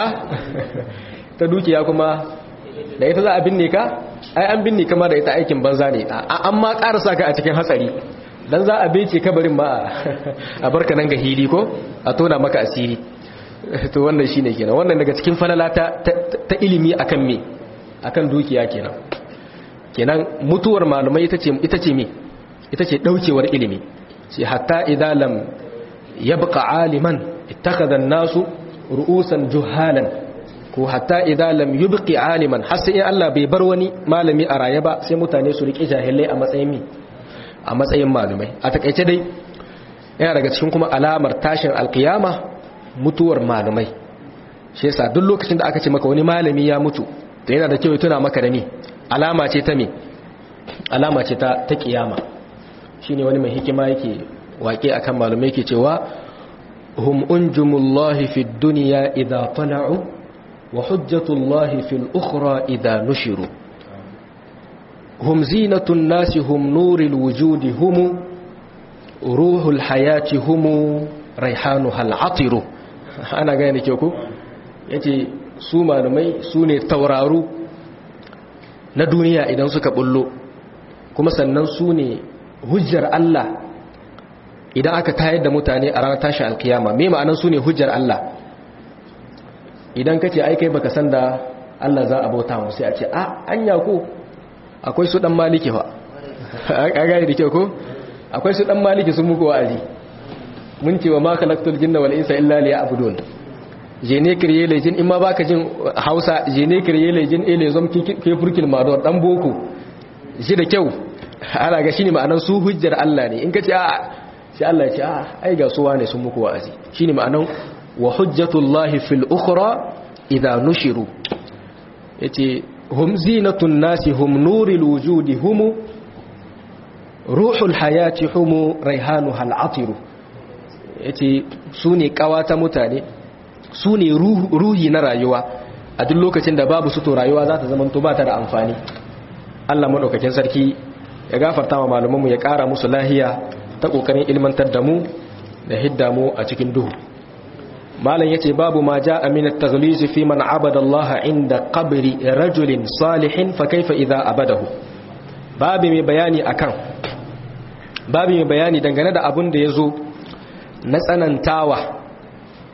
ta dukiya kuma da ita za a binne ka ai an binne kama da ita aikin banza ne an ma karasa ka a cikin hatsari dan za a bece kabarin ma a barka nan ga hili ko a tona maka asiri to wannan shine kenan wannan daga cikin falala ta, ta, ilimi akan me akan dukiya kenan kenan mutuwar malumai ita ce ita ce me ita ce daukewar ilimi sai hatta idza lam yabqa aliman ittakhadha an-nasu ru'usan juhalan ko hatta idza lam yubqi aliman har sai Allah bai bar wani malami a raye ba sai mutane su rike jahilai a matsayin me a matsayin malumai a takeice dai yana daga cikin kuma alamar tashin alkiyama mutuwar malumai shi yasa duk lokacin da aka ce maka wani malami ya mutu to yana da kyau tuna maka da ni alama ce ta me alama ce ta ta kiyama shine wani mai hikima yake waƙe akan malumai yake cewa hum unjumullahi fid dunya idha tala'u wa hujjatullahi fil ukhra idha nushiru hum zinatun nasi hum nuril wujudi hum ruhul hayati hum raihanuha al'atiru ana gane ke ku yace su malumai su ne tauraru na duniya idan suka bullo kuma sannan su ne hujjar Allah idan aka tayar da mutane a ranar tashin alkiyama me ma'anan su ne hujjar Allah idan kace ai kai baka san da Allah za a bauta mu sai a ce a anya ko akwai su dan maliki fa a gane da kyau ko akwai su dan maliki sun muku wa'azi mun ce wa ma khalaqtul jinna wal insa illa liya'budun je ne kriye le jin in ma baka jin Hausa je ne kriye le jin ele zom ke furkil mador dan boko shi da kyau ana ga shine ma'anar su hujjar Allah ne in ka ce a sai Allah ya ce a ai ga suwa ne sun muku wa'azi shine ma'anar wa hujjatullahi fil ukhra idha nushiru yace hum zinatun nasi hum nuril wujudi hum ruhul hayati hum raihanuhal atiru yace su ne kawata mutane su ne ruhi na rayuwa a duk lokacin da babu su to rayuwa za ta zama to ba ta da amfani Allah madaukakin sarki ya gafarta wa malumanmu ya kara musu lahiya ta kokarin ilmantar da mu da hidda mu a cikin duhu malam yace babu ma jaa min at-taghliz fi man abada Allah inda qabri rajulin salihin fa kaifa idha abadahu babu mai bayani akan babu mai bayani dangane da abun da yazo na tsanantawa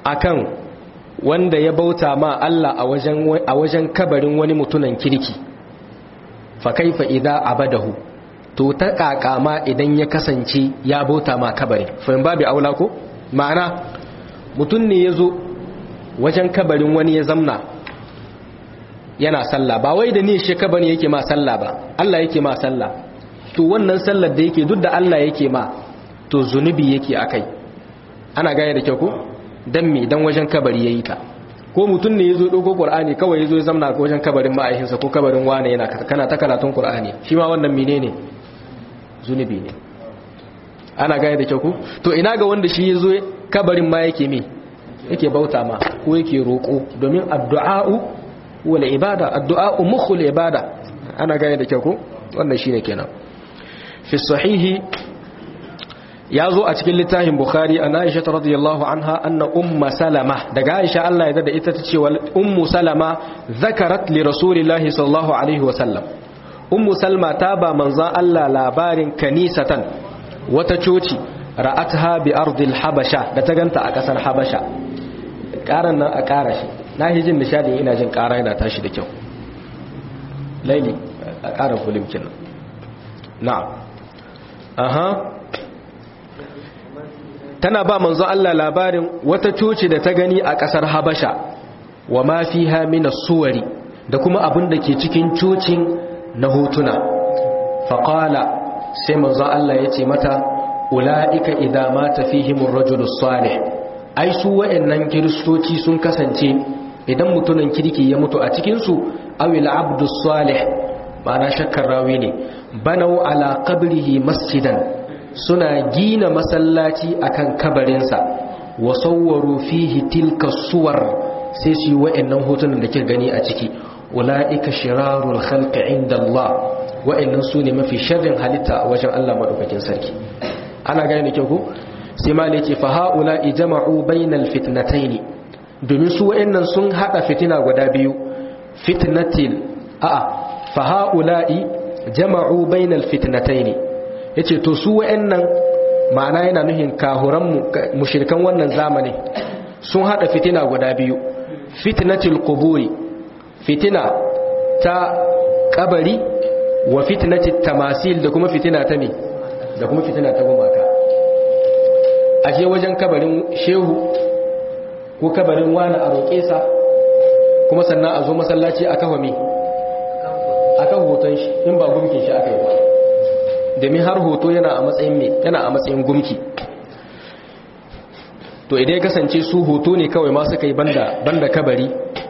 akan wanda ya bauta ma Allah a wajen a wajen kabarin wani mutunan kirki fa kaifa idza abadahu to ta kakama idan ya kasance ya bauta ma kabari fa in babu aula ko ma'ana mutun ne yazo wajen kabarin wani ya zamna yana sallah ba wai da ni shi kabari yake ma sallah ba Allah yake ma sallah to wannan sallar da yake duk da Allah yake ma to zunubi yake akai ana gaya da kyau ko dan me dan wajen kabari yayi ta ko mutum ne yazo dauko qur'ani kawai yazo ya zamna wajen kabarin ma'aikinsa ko kabarin wane yana kana ta karatun qur'ani shi ma wannan menene zunubi ne ana gaya da kyau ko to ina ga wanda shi yazo kabarin ma yake me yake bauta ma ko yake roko domin addu'a'u wal ibada addu'a'u mukhul ibada ana gaya da kyau ko wannan shine kenan fi sahihi ya zo a cikin littafin bukhari an aisha ta radiyallahu anha anna umma salama daga aisha Allah ya dada ita ta ce ummu salama zakarat li rasulillahi sallallahu alaihi wa sallam ummu salma ta ba manzon Allah labarin kanisatan wata coci ra'atha bi ardil habasha da ta ganta a kasar habasha karan nan a kara shi na hijin nishadi ina jin kara yana tashi da kyau laili a kara fulimkin na'am aha tana ba manzo Allah labarin wata coci da ta gani a ƙasar Habasha wa ma fiha min suwari da kuma abin da ke cikin cocin na hotuna faqala sai manzo Allah ya ce mata ulaika idza mata fihim ar-rajulus salih ai su wayannan kiristoci sun kasance idan mutumin kirki ya mutu a cikin su awil abdus salih ma'ana shakkar rawi ne banau ala qabrihi masjidan suna gina masallaci akan kabarinsa wa sawwaru fihi tilka suwar sai su yi wa'annan hotunan da ke gani a ciki ula'ika shirarul khalqi inda Allah wa'annan su ne mafi sharrin halitta a wajen Allah madaukakin sarki ana gane da kyau ko sai ma ne ce fa haula ijma'u bainal fitnatayn domin su wa'annan sun hada fitina guda biyu fitnatil a'a fa haula'i jama'u bainal fitnatayn yace to su wa'annan ma'ana yana nuhin kahuran mushrikan wannan zamani sun hada fitina guda biyu fitnatul quburi fitina ta kabari wa fitnatit tamasil da kuma fitina ta me da kuma fitina ta gumaka aje wajen kabarin shehu ko kabarin wani a roƙe sa kuma sannan a zo masallaci a kafa me akan hoton shi in ba gumkin shi aka yi ba domin har hoto yana a matsayin me yana a matsayin gumki to idan ya kasance su hoto ne kawai ma suka yi banda banda kabari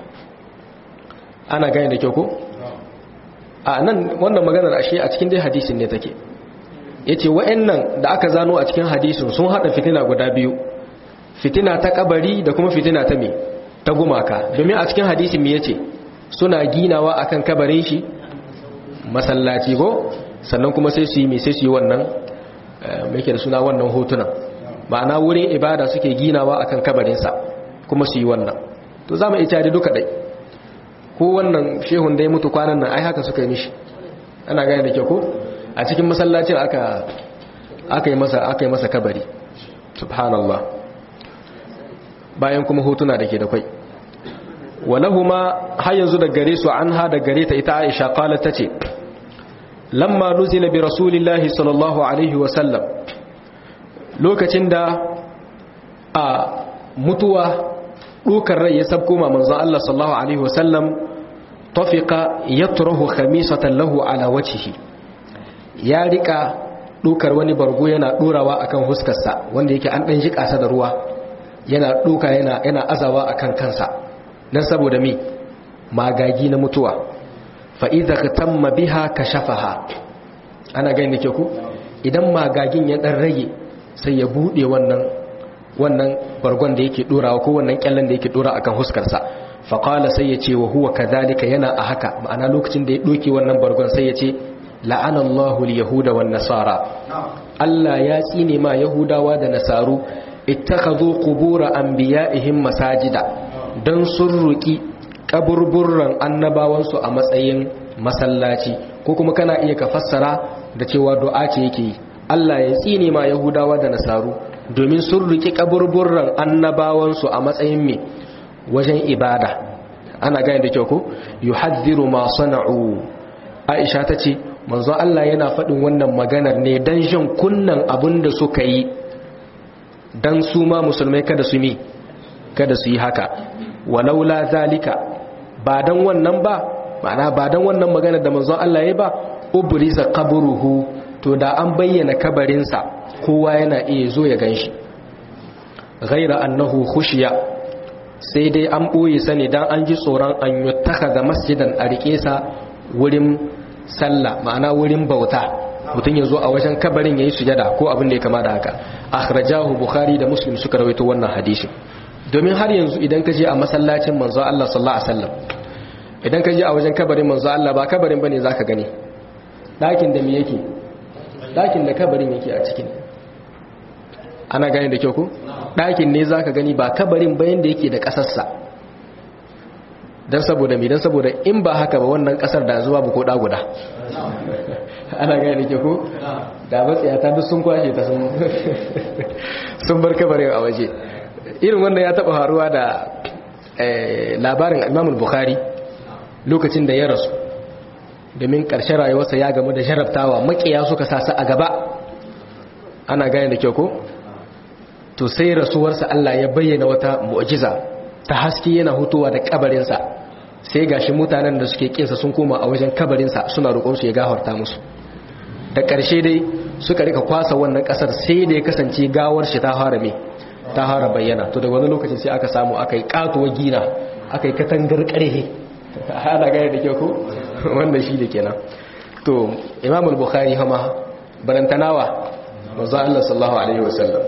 ana gane da kyau ko a nan wannan maganar ashe a cikin dai hadisin ne take yace wa'annan da aka zano a cikin hadisin sun hada fitina guda biyu fitina ta kabari da kuma fitina ta me ta gumaka domin a cikin hadisin me yace suna ginawa akan kabarin shi masallaci ko sannan kuma sai su yi mai sai su yi wannan mai ke da suna wannan hotunan ma'ana wurin ibada suke ginawa akan kabarinsa kuma su yi wannan to za mu ita da duka dai ko wannan shehun da ya mutu kwanan nan ai haka suka yi mishi ana gane da ke ko a cikin masallacin aka aka yi masa aka yi masa kabari subhanallah bayan kuma hotuna da ke da kwai walahuma har yanzu da gare su an ha da gare ta ita Aisha qalat tace lamma nuzila bi rasulillahi sallallahu alaihi wa sallam lokacin da a mutuwa dukar rai ya sabko ma manzon Allah sallallahu alaihi wa sallam tafiqa yatrahu khamisatan lahu ala wajhihi ya rika dukar wani bargo yana dorawa akan huskarsa wanda yake an dan jika sa da ruwa yana duka yana yana azawa akan kansa dan saboda me magagi na mutuwa fa idza tamma biha kashafaha ana gani da ke ku idan magagin ya dan rage sai ya bude wannan wannan bargon da yake dorawa ko wannan kyallan da yake dora akan huskarsa fa qala sai ya ce wa huwa kadhalika yana a haka ma'ana lokacin da ya doke wannan bargon sai ya ce la'ana Allahu al-yahuda wan nasara Allah ya tsine ma yahudawa da nasaru ittakhadhu qubur anbiya'ihim masajida dan sun ruki kaburburran annabawansu a matsayin masallaci ko kuma kana iya ka fassara da cewa du'a ce yake yi Allah ya tsine ma yahudawa da nasaru domin sun riki kaburburran annabawansu a matsayin me wajen ibada ana gane da kyau ko yuhadhiru ma sana'u Aisha tace manzo Allah yana faɗin wannan maganar ne dan jin kunnan abinda suka yi dan su ma musulmai kada su mi kada su yi haka walaula zalika ba dan wannan ba ma'ana ba dan wannan maganar da manzo Allah ya ba ubrisa qabruhu to da an bayyana kabarinsa kowa yana iya zo ya ganshi ghaira annahu khushiya sai dai an ɓoye sani don an ji tsoron an yi da masjidan a riƙe sa wurin sallah ma'ana wurin bauta mutum ya zo a wajen kabarin ya yi sujada ko abin da ya kama da haka akhrajahu bukhari da muslim suka rawaito wannan hadisi domin har yanzu idan ka je a masallacin manzo Allah sallallahu alaihi wasallam idan ka je a wajen kabarin manzo Allah ba kabarin bane zaka gani dakin da me yake dakin da kabarin yake a cikin ana gani da kyau ko ɗakin ne za ka gani ba kabarin bayan da yake da ƙasarsa don saboda mai don saboda in ba haka ba wannan ƙasar da zuwa ba ko ɗaguda ana gani da kyau ko da matsayata duk sun kwashe ta sun bar kabarin a waje irin wannan ya taɓa faruwa da labarin imamul bukhari lokacin da ya rasu domin ƙarshen rayuwarsa ya gamu da jarabtawa makiya suka sa su a gaba ana gani da kyau ko to sai rasuwarsa Allah ya bayyana wata mu'jiza ta haske yana hutowa da kabarinsa sai gashi mutanen da suke kinsa sun koma a wajen kabarinsa suna roƙon su ya gafarta musu da ƙarshe dai suka rika kwasa wannan ƙasar sai da ya kasance gawar shi ta fara me ta fara bayyana to daga wani lokacin sai aka samu aka yi katuwa gina aka yi katangar ƙarhe ana gane da kyau ko wanda shi da kenan to imam al-bukhari hama barantanawa manzo Allah sallallahu alaihi wasallam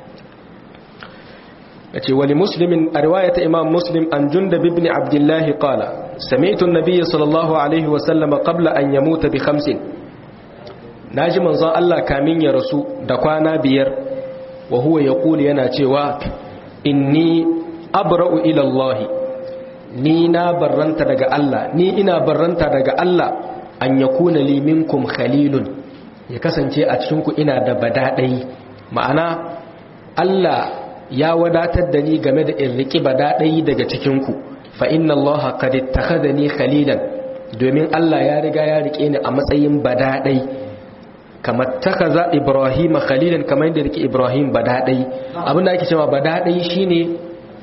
yace wali muslimin a riwayata imam muslim an jundab ibn abdullah qala sami'tu an-nabiy sallallahu alaihi wa sallam qabla an yamuta bi khamsin naji manzon Allah kamin ya rasu da kwana biyar wa huwa yaqulu yana cewa inni abra'u ila Allah ni na barranta daga Allah ni ina barranta daga Allah an yakuna li minkum khalilun ya kasance a cikin ku ina da badadai ma'ana Allah ya wadatar da ni game da in riƙi badaɗayi daga cikinku fa inna allaha qad ittakhadhani khalilan domin Allah ya riga ya riƙe ni a matsayin badaɗai kamar takaza ibrahim khalilan kamar yadda riƙe ibrahim badaɗai abinda ake cewa badaɗai shine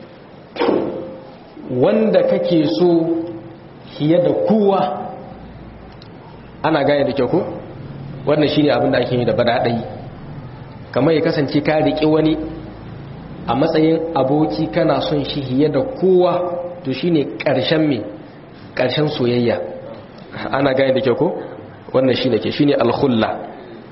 wanda kake so fiye da kowa ana gane da kyau ko wannan shine abinda ake yi da badaɗai kamar ya kasance ka riƙe wani a matsayin aboki kana son shi hiye da kowa to shine ƙarshen me ƙarshen soyayya ana gane da kyau ko wannan shine ke shine al-khulla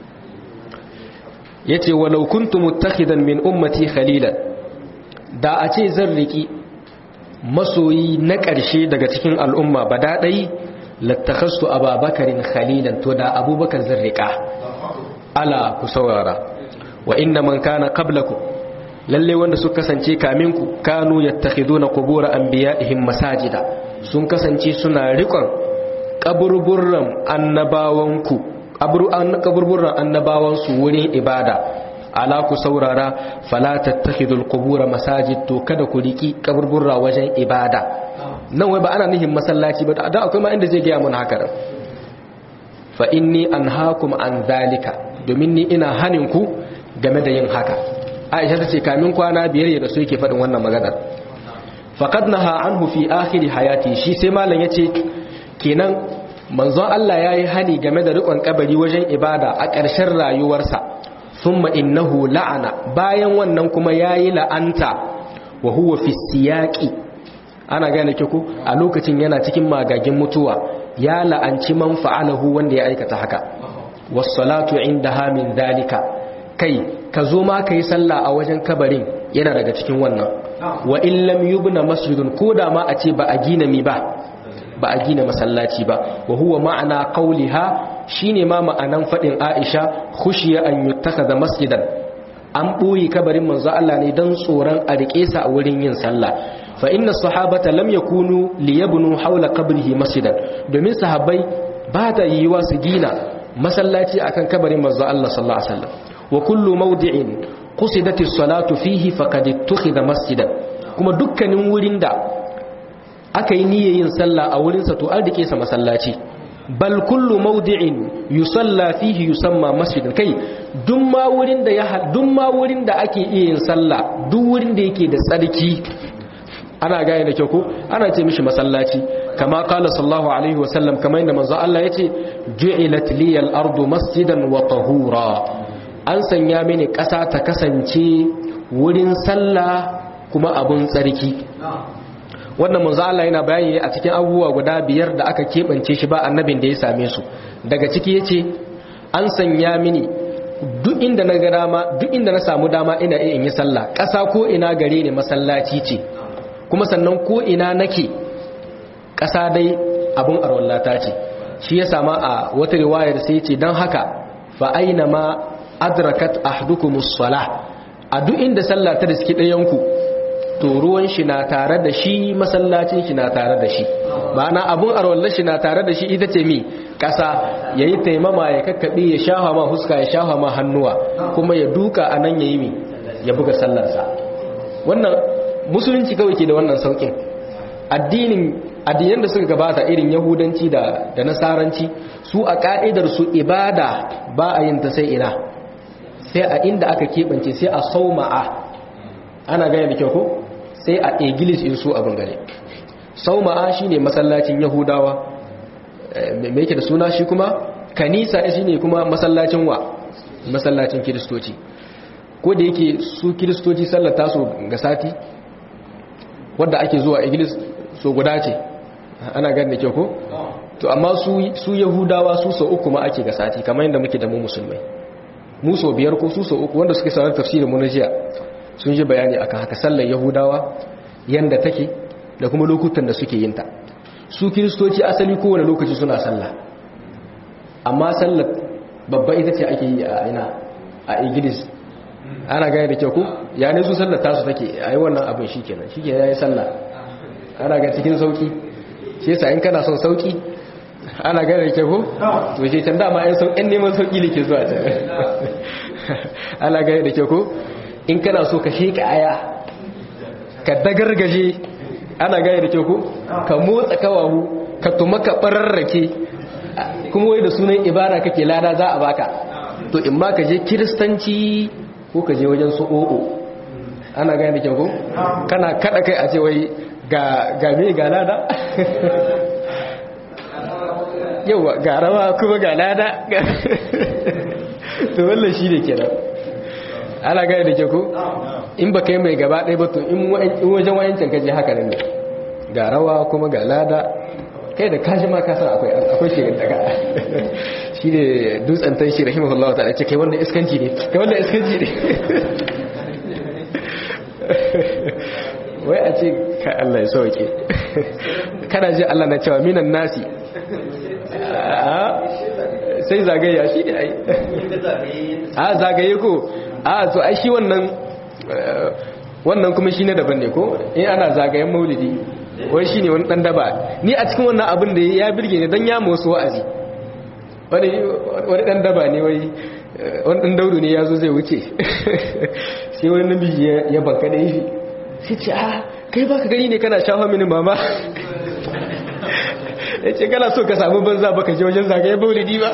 yace walau kuntu muttakhidan min ummati khalilan da a ce zan riki masoyi na ƙarshe daga cikin al'umma ba daɗai lattakhastu ababakarin khalilan to da abubakar zan rika ala ku saurara wa inna man kana qablakum lalle wanda suka kasance kaminku kanu yattakhiduna qubur anbiya'ihim masajida sun kasance suna rikon kaburburran annabawanku kaburburran annabawansu wurin ibada ala ku saurara fala tattakhidul qubur masajid to kada ku riki kaburburra wajen ibada nan wai ba ana nihin masallaci ba da akwai ma inda zai ga mun haka fa inni anhaakum an zalika domin ni ina hanin ku game da yin haka aisha ta ce kamin kwana biyar ya rasu yake faɗin wannan maganar faqad naha anhu fi akhir hayati shi sai malam yace kenan manzon Allah yayi hani game da rikon kabari wajen ibada a ƙarshen rayuwarsa thumma innahu la'ana bayan wannan kuma yayi la'anta wa huwa fi siyaqi ana gane kiku a lokacin yana cikin magagin mutuwa ya la'anci man fa'alahu wanda ya aikata haka was salatu indaha min dalika kai ka zo ma ka yi sallah a wajen kabarin yana daga cikin wannan wa in lam yubna masjidun ko da ma a ce ba a gina mi ba ba a gina masallaci ba wa huwa ma'ana qauliha shine ma ma'anan fadin Aisha khushiya an yuttakhadha masjidan an boye kabarin manzo Allah ne dan tsoron a rike sa a wurin yin sallah fa inna sahabata lam yakunu liyabnu hawla qabrihi masjidan domin sahabbai ba ta yiwa su gina masallaci akan kabarin manzo Allah sallallahu alaihi wasallam wa kullu mawdi'in qusidati salatu fihi faqad ittakhadha masjidan kuma dukkanin wurin da aka yi niyyar yin sallah a wurin sa to an rike sa masallaci bal kullu mawdi'in yusalla fihi yusamma masjidan kai duk ma wurin da ya duk ma wurin da ake iya yin sallah duk wurin da yake da tsarki ana gaya da kyau ko ana ce mishi masallaci kama kala sallallahu alaihi wasallam kamar yadda manzo Allah yace ju'ilat liyal ardu masjidan wa tahura an sanya mini ƙasa ta kasance wurin sallah kuma abun tsarki wannan manzo Allah yana bayani a cikin abubuwa guda biyar da aka kebance shi ba annabin da ya same su daga ciki yace an sanya mini duk inda na ga dama duk inda na samu dama ina iya in yi sallah ƙasa ko ina gare ne masallaci ce kuma sannan ko ina nake ƙasa dai abun arwallata ce shi ya sama a wata riwayar sai ce don haka fa aina ma adrakat ahdukumus salah a duk inda sallah ta riski ɗayanku to ruwan shi na tare da shi masallacin shi na tare da shi ma'ana abun arwallar shi na tare da shi ita ce mi ƙasa ya yi taimama ya kakkaɓe ya shafa ma huska ya shafa ma hannuwa kuma ya duka a nan ya yi mi ya buga sallarsa wannan musulunci kawai ke da wannan saukin addinin addinan da suka gabata irin yahudanci da da nasaranci su a ka'idar su ibada ba a yin ta sai ina sai a inda aka keɓance sai a sauma'a ana gane da kyau ko sai a igilis in su abin gane sauma'a shine masallacin yahudawa me yake da suna shi kuma kanisa shine kuma masallacin wa masallacin kiristoci ko da yake su kiristoci sallata su ga sati wadda ake zuwa iglis so guda ce ana gani da kyau ko to amma su yahudawa su so uku ma ake ga sati kamar yadda muke da mu musulmai mu so biyar ko su so uku wanda suke sanar tafsirin mu na jiya sun ji bayani akan haka sallar yahudawa yanda take da kuma lokutan da suke yin ta su kiristoci asali kowane lokaci suna sallah amma sallar babba ita ce ake yi a ina a iglis ana gane da kyau ku ya ne su sallar tasu take a yi wannan abin shi kenan shi kenan ya yi sallah ana ga cikin sauki shi yasa in kana son sauki ana gane da kyau ku to shi can dama yan sauƙin neman sauki ne ke zuwa can ana gane da kyau ku in kana so ka sheka aya ka dagargaje ana gane da kyau ku ka motsa kawahu ka tuma ka bararrake kuma wai da sunan ibada kake lada za a baka to in ma ka je kiristanci ko ka je wajen su o'o ana gani da kyau kana kada kai a ce wai ga me ga lada yawa ga rawa kuma ga lada to wallan shi ne kenan ana gani da kyau in ba kai mai gaba ɗaya ba to in wajen wayancin kaje haka ne ga rawa kuma ga lada kai da kashi ma kasan akwai akwai shirin daga shi ne dutsen tan shi rahimahullahu ta'ala ce kai wanda iskanci ne kai wanda iskanci ne wai a ce ka Allah ya sauke kana ji Allah na cewa minan nasi sai zagaya shi ne ai a zagaye ko a to ai shi wannan wannan kuma shi ne daban ne ko in ana zagayen maulidi wai shi ne wani ɗan daba ni a cikin wannan abin da ya birge ne don ya wasu wa'azi wani ɗan daba ne wai wani ɗan daudu ne ya zo zai wuce sai wani namiji ya banka da yi sai ce a kai ba ka gani ne kana shafa mini mama ya ce kana so ka samu banza baka je wajen zagaye maulidi ba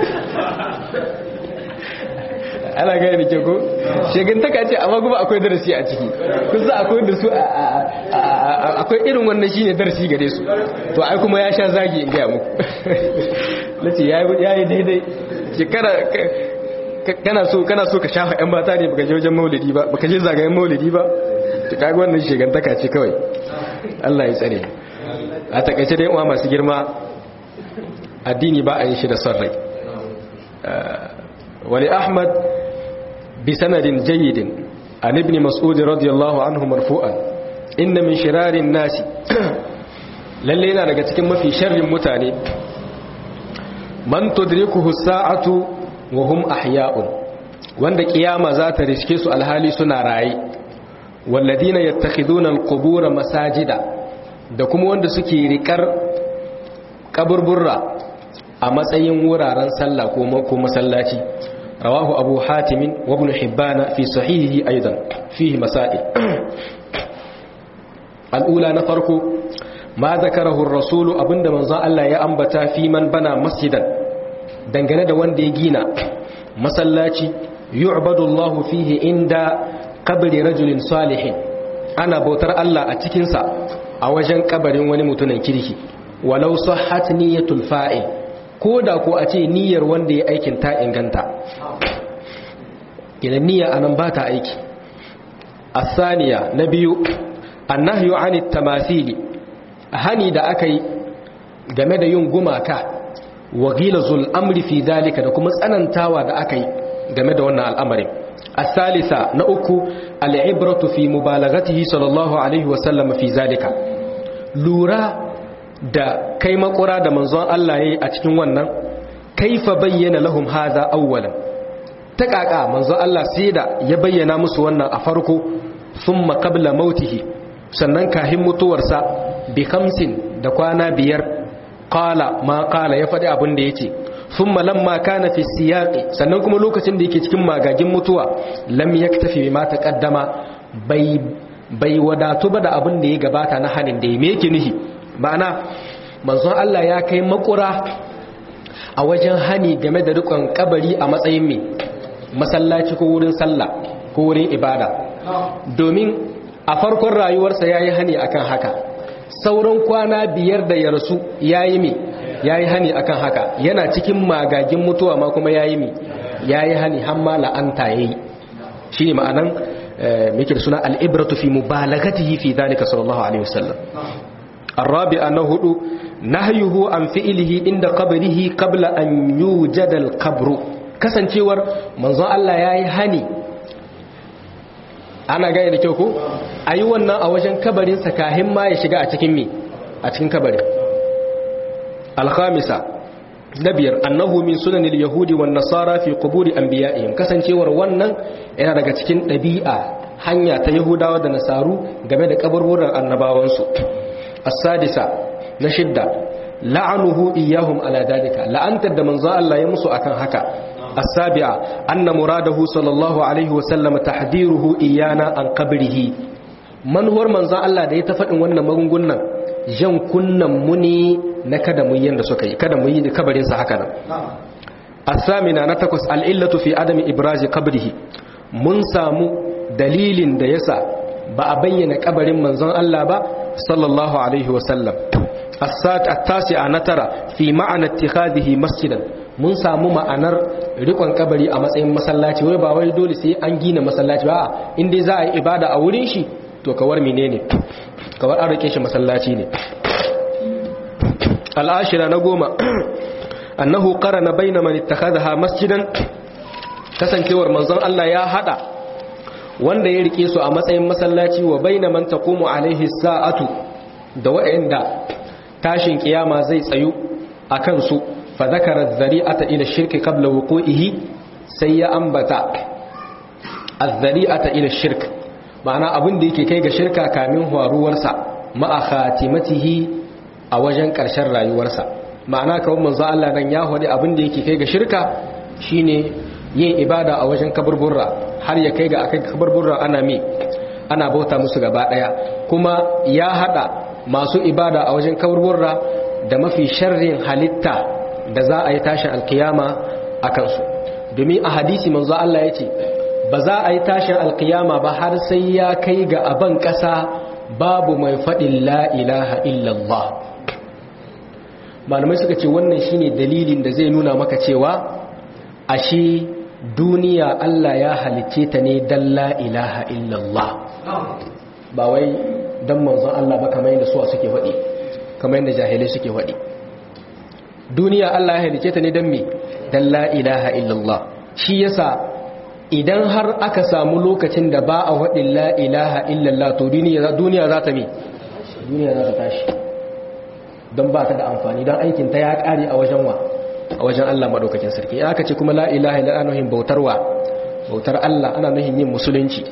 ana gaya da ke ko shegantaka ce amma kuma akwai darasi a ciki kusa akwai da su akwai irin wannan shine darasi gare su to ai kuma ya sha zagi in gaya muku nace ya yi daidai shekara kana so kana so ka shafa yan mata ne baka je wajen maulidi ba baka je zagayen maulidi ba to kaga wannan shegantaka ce kawai Allah ya tsare a takaice dai uwa masu girma addini ba a yin shi da son rai wali ahmad بسند جيد عن ابن مسعود رضي الله عنه مرفوعا إن من شرار الناس lalle yana daga cikin mafi sharrin mutane man tudrikuhu sa'atu wa hum ahya'un wanda kiyama za ta riske su alhali suna raye walladina yattakhiduna alqubur masajida da kuma wanda suke rikar kaburburra a matsayin wuraren sallah ko masallaci rawahu abu hatim wa ibn hibban fi sahihihi aidan fihi masail al'ula na farko ma zakarahu ar-rasul abinda manzo Allah ya ambata fi man bana masjidan dangane da wanda ya gina masallaci yu'badu Allah fihi inda qabri rajulin salihin ana bautar Allah a cikin sa a wajen kabarin wani mutumin kirki walau sahhat niyyatul fa'il koda ko a ce niyyar wanda ya aikin ta inganta idan niyya anan ba ta aiki asaniya na biyu annahyu anit tamathili hani da aka yi game da yin gumaka wa ghilazul amri fi dalika da kuma tsanantawa da aka yi game da wannan al'amarin asalisa na uku al'ibratu fi mubalaghatihi sallallahu alaihi wa sallam fi zalika lura da kai makura da manzon Allah yayi a cikin wannan kaifa bayyana lahum hadha awwalan ta kaka manzon Allah sai da ya bayyana musu wannan a farko thumma qabla mautihi sannan kahin mutuwarsa bi khamsin da kwana biyar qala ma qala ya faɗi abin da yace thumma lamma kana fi siyaqi sannan kuma lokacin da yake cikin magagin mutuwa lam yaktafi bima taqaddama bai bai wadatu ba da abin da ya gabata na hanin da me yake nihi ma'ana manzon Allah ya kai makura a wajen hani game da rikon kabari a matsayin me masallaci ko wurin sallah ko wurin ibada domin a farkon rayuwarsa yayi hani akan haka sauran kwana biyar da ya rasu yayi me yayi hani akan haka yana cikin magagin mutuwa ma kuma yayi me yayi hani har ma la'anta yayi shine ma'anan muke da suna al-ibratu fi mubalaghatihi fi dhalika sallallahu alaihi wasallam الرابع أنه نهيه عن فعله عند قبره قبل أن يوجد القبر kasancewar manzon Allah ya yi hani ana gaya da kyau ko a yi wannan a wajen kabarinsa kahin ma ya shiga a cikin mi a cikin kabarin alhamisa na biyar annahu min sunanil yahudi wan nasara fi quburi anbiya'ihim kasancewar wannan yana daga cikin ɗabi'a hanya ta yahudawa da nasaru game da kaburburan annabawansu as-sadisa na shidda la'anuhu iyyahum ala dalika la'antar da manzo Allah ya musu akan haka as-sabi'a anna muradahu sallallahu alaihi wa sallam tahdiruhu iyana an qabrihi manhuwar manzo Allah da ya ta faɗin wannan magungunan jan kunnan mu ne na kada mu yanda suka yi kada mu yi kabarin sa haka nan as-samina na takwas al-illatu fi adami ibrazi qabrihi mun samu dalilin da yasa ba a bayyana kabarin manzon Allah ba sallallahu alaihi wasallam at-tasi'a na tara fi ma'ana ittikhadhihi masjidan mun samu ma'anar rikon kabari a matsayin masallaci wai ba wai dole sai an gina masallaci ba in dai za a yi ibada a wurin shi to kawar menene kawar an rike shi masallaci ne al'ashira na goma annahu qarana baina man ittakhadha masjidan kasancewar manzon Allah ya hada wanda ya rike su a matsayin masallaci wa baina man taqumu alaihi sa'atu da wa'anda tashin kiyama zai tsayu akan su fa zakara dhari'ata ila shirki qabla wuqu'ihi sai ya ambata az-zari'ata ila shirk ma'ana abin da yake kai ga shirka kamin faruwarsa ma'a khatimatihi a wajen ƙarshen rayuwarsa ma'ana kawai manzo Allah nan ya hodi abin da yake kai ga shirka shine yin ibada a wajen kaburburra har ya kai ga akai kaburburra ana mi ana bauta musu gaba daya kuma ya hada masu ibada a wajen kaburburra da mafi sharrin halitta da za a yi tashin alkiyama a kansu domin a hadisi manzo Allah ya ce ba za a yi tashin alkiyama ba har sai ya kai ga aban ƙasa babu mai faɗin la ilaha illallah malamai suka ce wannan shine dalilin da zai nuna maka cewa ashe duniya Allah ya halicce ta ne dan la ilaha illallah ba wai dan manzon Allah ba kamar yadda suwa suke faɗi kamar yadda jahilai suke faɗi duniya Allah ya halicce ta ne dan me dan la ilaha illallah shi yasa idan har aka samu lokacin da ba a faɗin la ilaha illallah to duniya za ta me duniya za ta tashi don ba ta da amfani don aikinta ya ƙare a wajen wa a wajen Allah maɗaukakin sarki ya aka ce kuma la ilaha illa ana nuhin bautar wa bautar Allah ana nuhin yin musulunci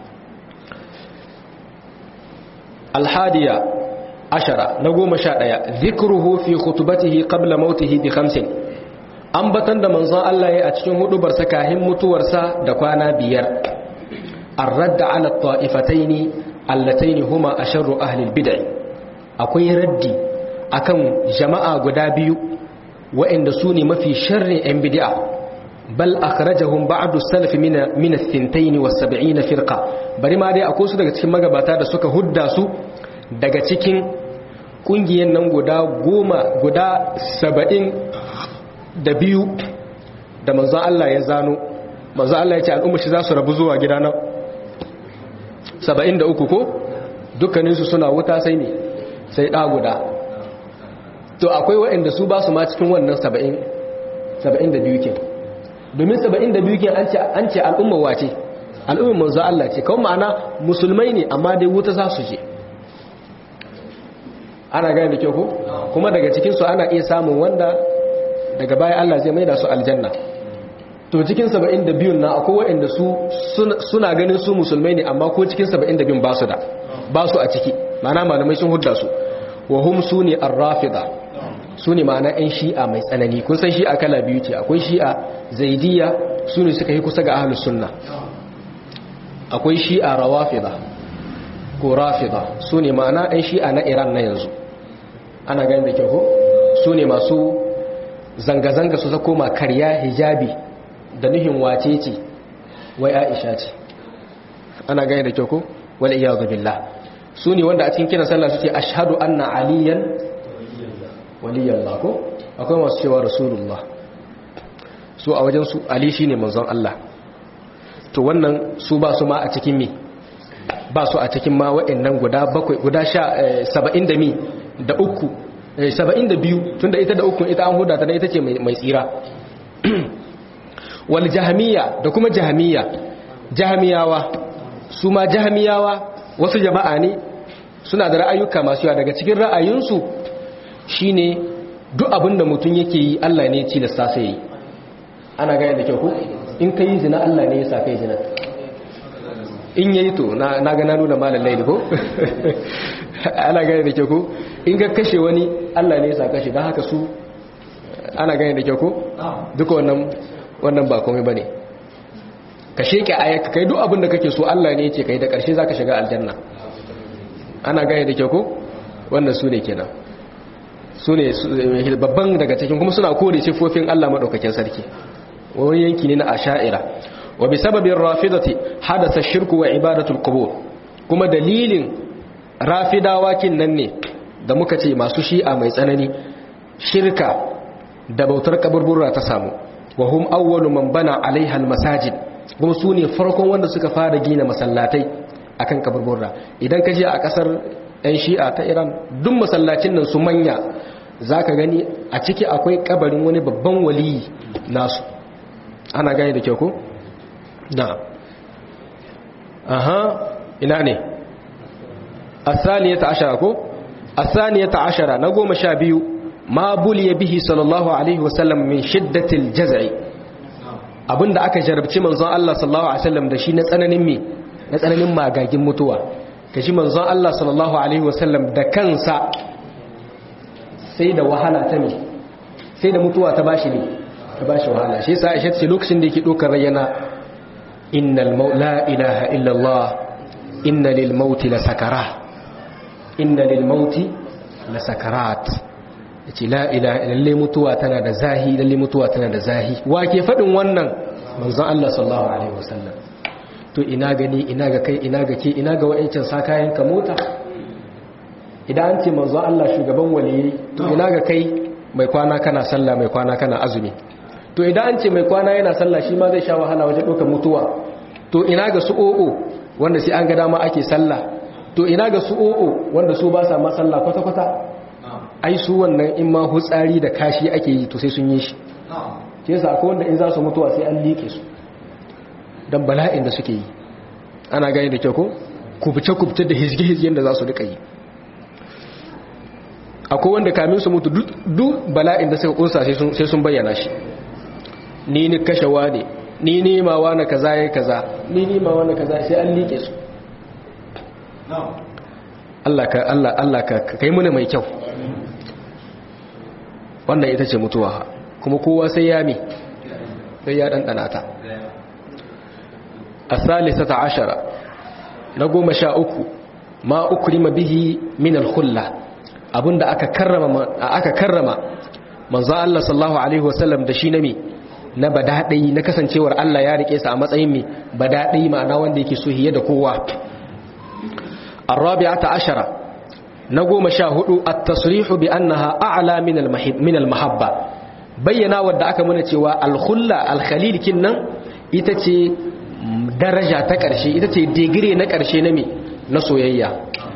alhadiya ashara na goma sha ɗaya zikruhu fi khutubatihi qabla mautihi bi khamsin ambatan da manzon Allah ya a cikin hudubarsa kahin mutuwarsa da kwana biyar ar-radd ala ta'ifataini allataini huma asharru ahli al-bid'ah akwai raddi akan jama'a guda biyu waɗanda su ne mafi sharrin 'yan bid'a bal akhrajahum ba'du salaf min min ath-thintayn was-sab'in firqa bari ma dai akwai su daga cikin magabata da suka hudda su daga cikin kungiyan nan guda goma guda saba'in da biyu da manzon Allah ya zano manzon Allah ya ce al'umma shi za su rabu zuwa gida na saba'in da uku ko dukkaninsu suna wuta sai ne sai ɗa guda to akwai waɗanda su ba su ma cikin wannan saba'in saba'in da biyu ke domin saba'in da biyu ke an ce al'umma wace al'umma manzo Allah ce kawai ma'ana musulmai ne amma dai wuta za su je ana gane da kyau ko kuma daga cikinsu ana iya samun wanda daga baya Allah zai maida su aljanna to cikin saba'in da biyun na akwai waɗanda su suna ganin su musulmai ne amma ko cikin saba'in da biyun ba su da ba su a ciki ma'ana malamai sun hudda su wa hum su ne arrafida su ne ma'ana 'yan shi'a mai tsanani kun san shi'a kala biyu ce akwai shi'a zaidiya su ne suka yi kusa ga ahalus sunna akwai shi'a rawafida ko rafida su ne ma'ana 'yan shi'a na iran na yanzu ana gani da kyau su ne masu zanga-zanga su zako ma karya hijabi da nuhin wace ce wai aisha ce ana gani da kyau ko wal iyadu billah su ne wanda a cikin kiran sallah suke ashhadu anna aliyan waliyallah ko akwai masu cewa rasulullah su a wajen su ali shine manzon Allah to wannan su ba su ma a cikin mi ba su a cikin ma wa'annan guda bakwai guda sha saba'in da mi da uku saba'in da biyu tunda ita da uku ita an huda ta da ita ce mai tsira wal jahamiya da kuma jahamiya jahamiyawa su ma jahamiyawa wasu jama'a ne suna da ra'ayuka masu yawa daga cikin ra'ayinsu shine duk abin da mutum yake yi Allah ne ci da sasa yi ana gaya da kyau ku in ka yi zina Allah ne ya sa kai zina in yayi to na ga na nuna malam laili ko ana gaya da kyau ku in ka kashe wani Allah ne ya sa kashe don haka su ana gaya da kyau ku duka wannan wannan ba komai bane ka sheke ayaka kai duk abin da kake so Allah ne ya ce kai da karshe zaka shiga aljanna ana gaya da kyau ku wannan su ne kenan su ne babban daga cikin kuma suna kore siffofin Allah maɗaukakin sarki wani yanki ne na asha'ira wa bi sababin rafidati hadasa shirku wa ibadatul qubur kuma dalilin rafidawa kin nan ne da muka ce masu shi'a mai tsanani shirka da bautar kaburbura ta samu wa hum awwalu man bana alaiha almasajid kuma su ne farkon wanda suka fara gina masallatai akan kaburbura idan ka je a kasar 'yan shi'a ta iran duk masallacin nan su manya za ka gani a ciki akwai kabarin wani babban waliyi nasu ana gani da kyau ko? na aha ina ne asaniya ta ashara ko? asaniya ta ashara na goma sha biyu ma ya bihi sallallahu alaihi wasallam min shiddatil jazai abinda aka jarabci manzon Allah sallallahu alaihi wasallam da shi na tsananin me na tsananin magagin mutuwa ka ji manzon Allah sallallahu Alaihi wasallam da kansa sai da wahala ta ne sai da mutuwa ta bashi ne ta bashi wahala shi sa aisha ce lokacin da yake dokar rayyana innal la ilaha illallah inna lil mauti la sakara inna lil mauti la sakarat yace la ilaha lalle mutuwa tana da zahi lalle mutuwa tana da zahi wa ke fadin wannan manzon Allah sallallahu alaihi wasallam to ina gani ina ga kai ina ga ke ina ga wa'ancan sa kayan ka mota idan an ce manzo Allah shugaban waliyi to ina ga kai mai kwana kana sallah mai kwana kana azumi to idan an ce mai kwana yana sallah shi ma zai sha wahala wajen ɗaukar mutuwa to ina ga su o'o wanda sai an ga dama ake sallah to ina ga su o'o wanda su ba sa ma sallah kwata-kwata ai su wannan in ma hutsari da kashi ake yi to sai sun yi shi ke yasa akwai wanda in za su mutuwa sai an liƙe su don bala'in da suke yi ana gani da kyau ko kubce-kubce da hizge-hizgen da za su duka yi akwai wanda kamin su mutu duk bala'in da suka kunsa sai sun bayyana shi ni ni kashewa ne ni nemawa na kaza ya kaza ni nemawa na kaza sai an liƙe su Allah ka Allah Allah ka kai muni mai kyau wannan ita ce mutuwa kuma kowa sai ya mi sai ya ɗanɗana ta a salisata ashara na goma sha uku ma ukrima bihi min al-khulla abinda aka karrama aka karrama manzo Allah sallallahu alaihi wasallam da shi na mi na badadai na kasancewar Allah ya rike sa a matsayin mi badadai ma'ana wanda yake so hiye da kowa arabi'ata ashara na goma sha hudu at-tasrihu bi annaha a'la min al-mahib min al-mahabba bayyana wadda aka muna cewa al-khulla al-khalil kinnan ita ce daraja ta ƙarshe ita ce digire na ƙarshe na mi na soyayya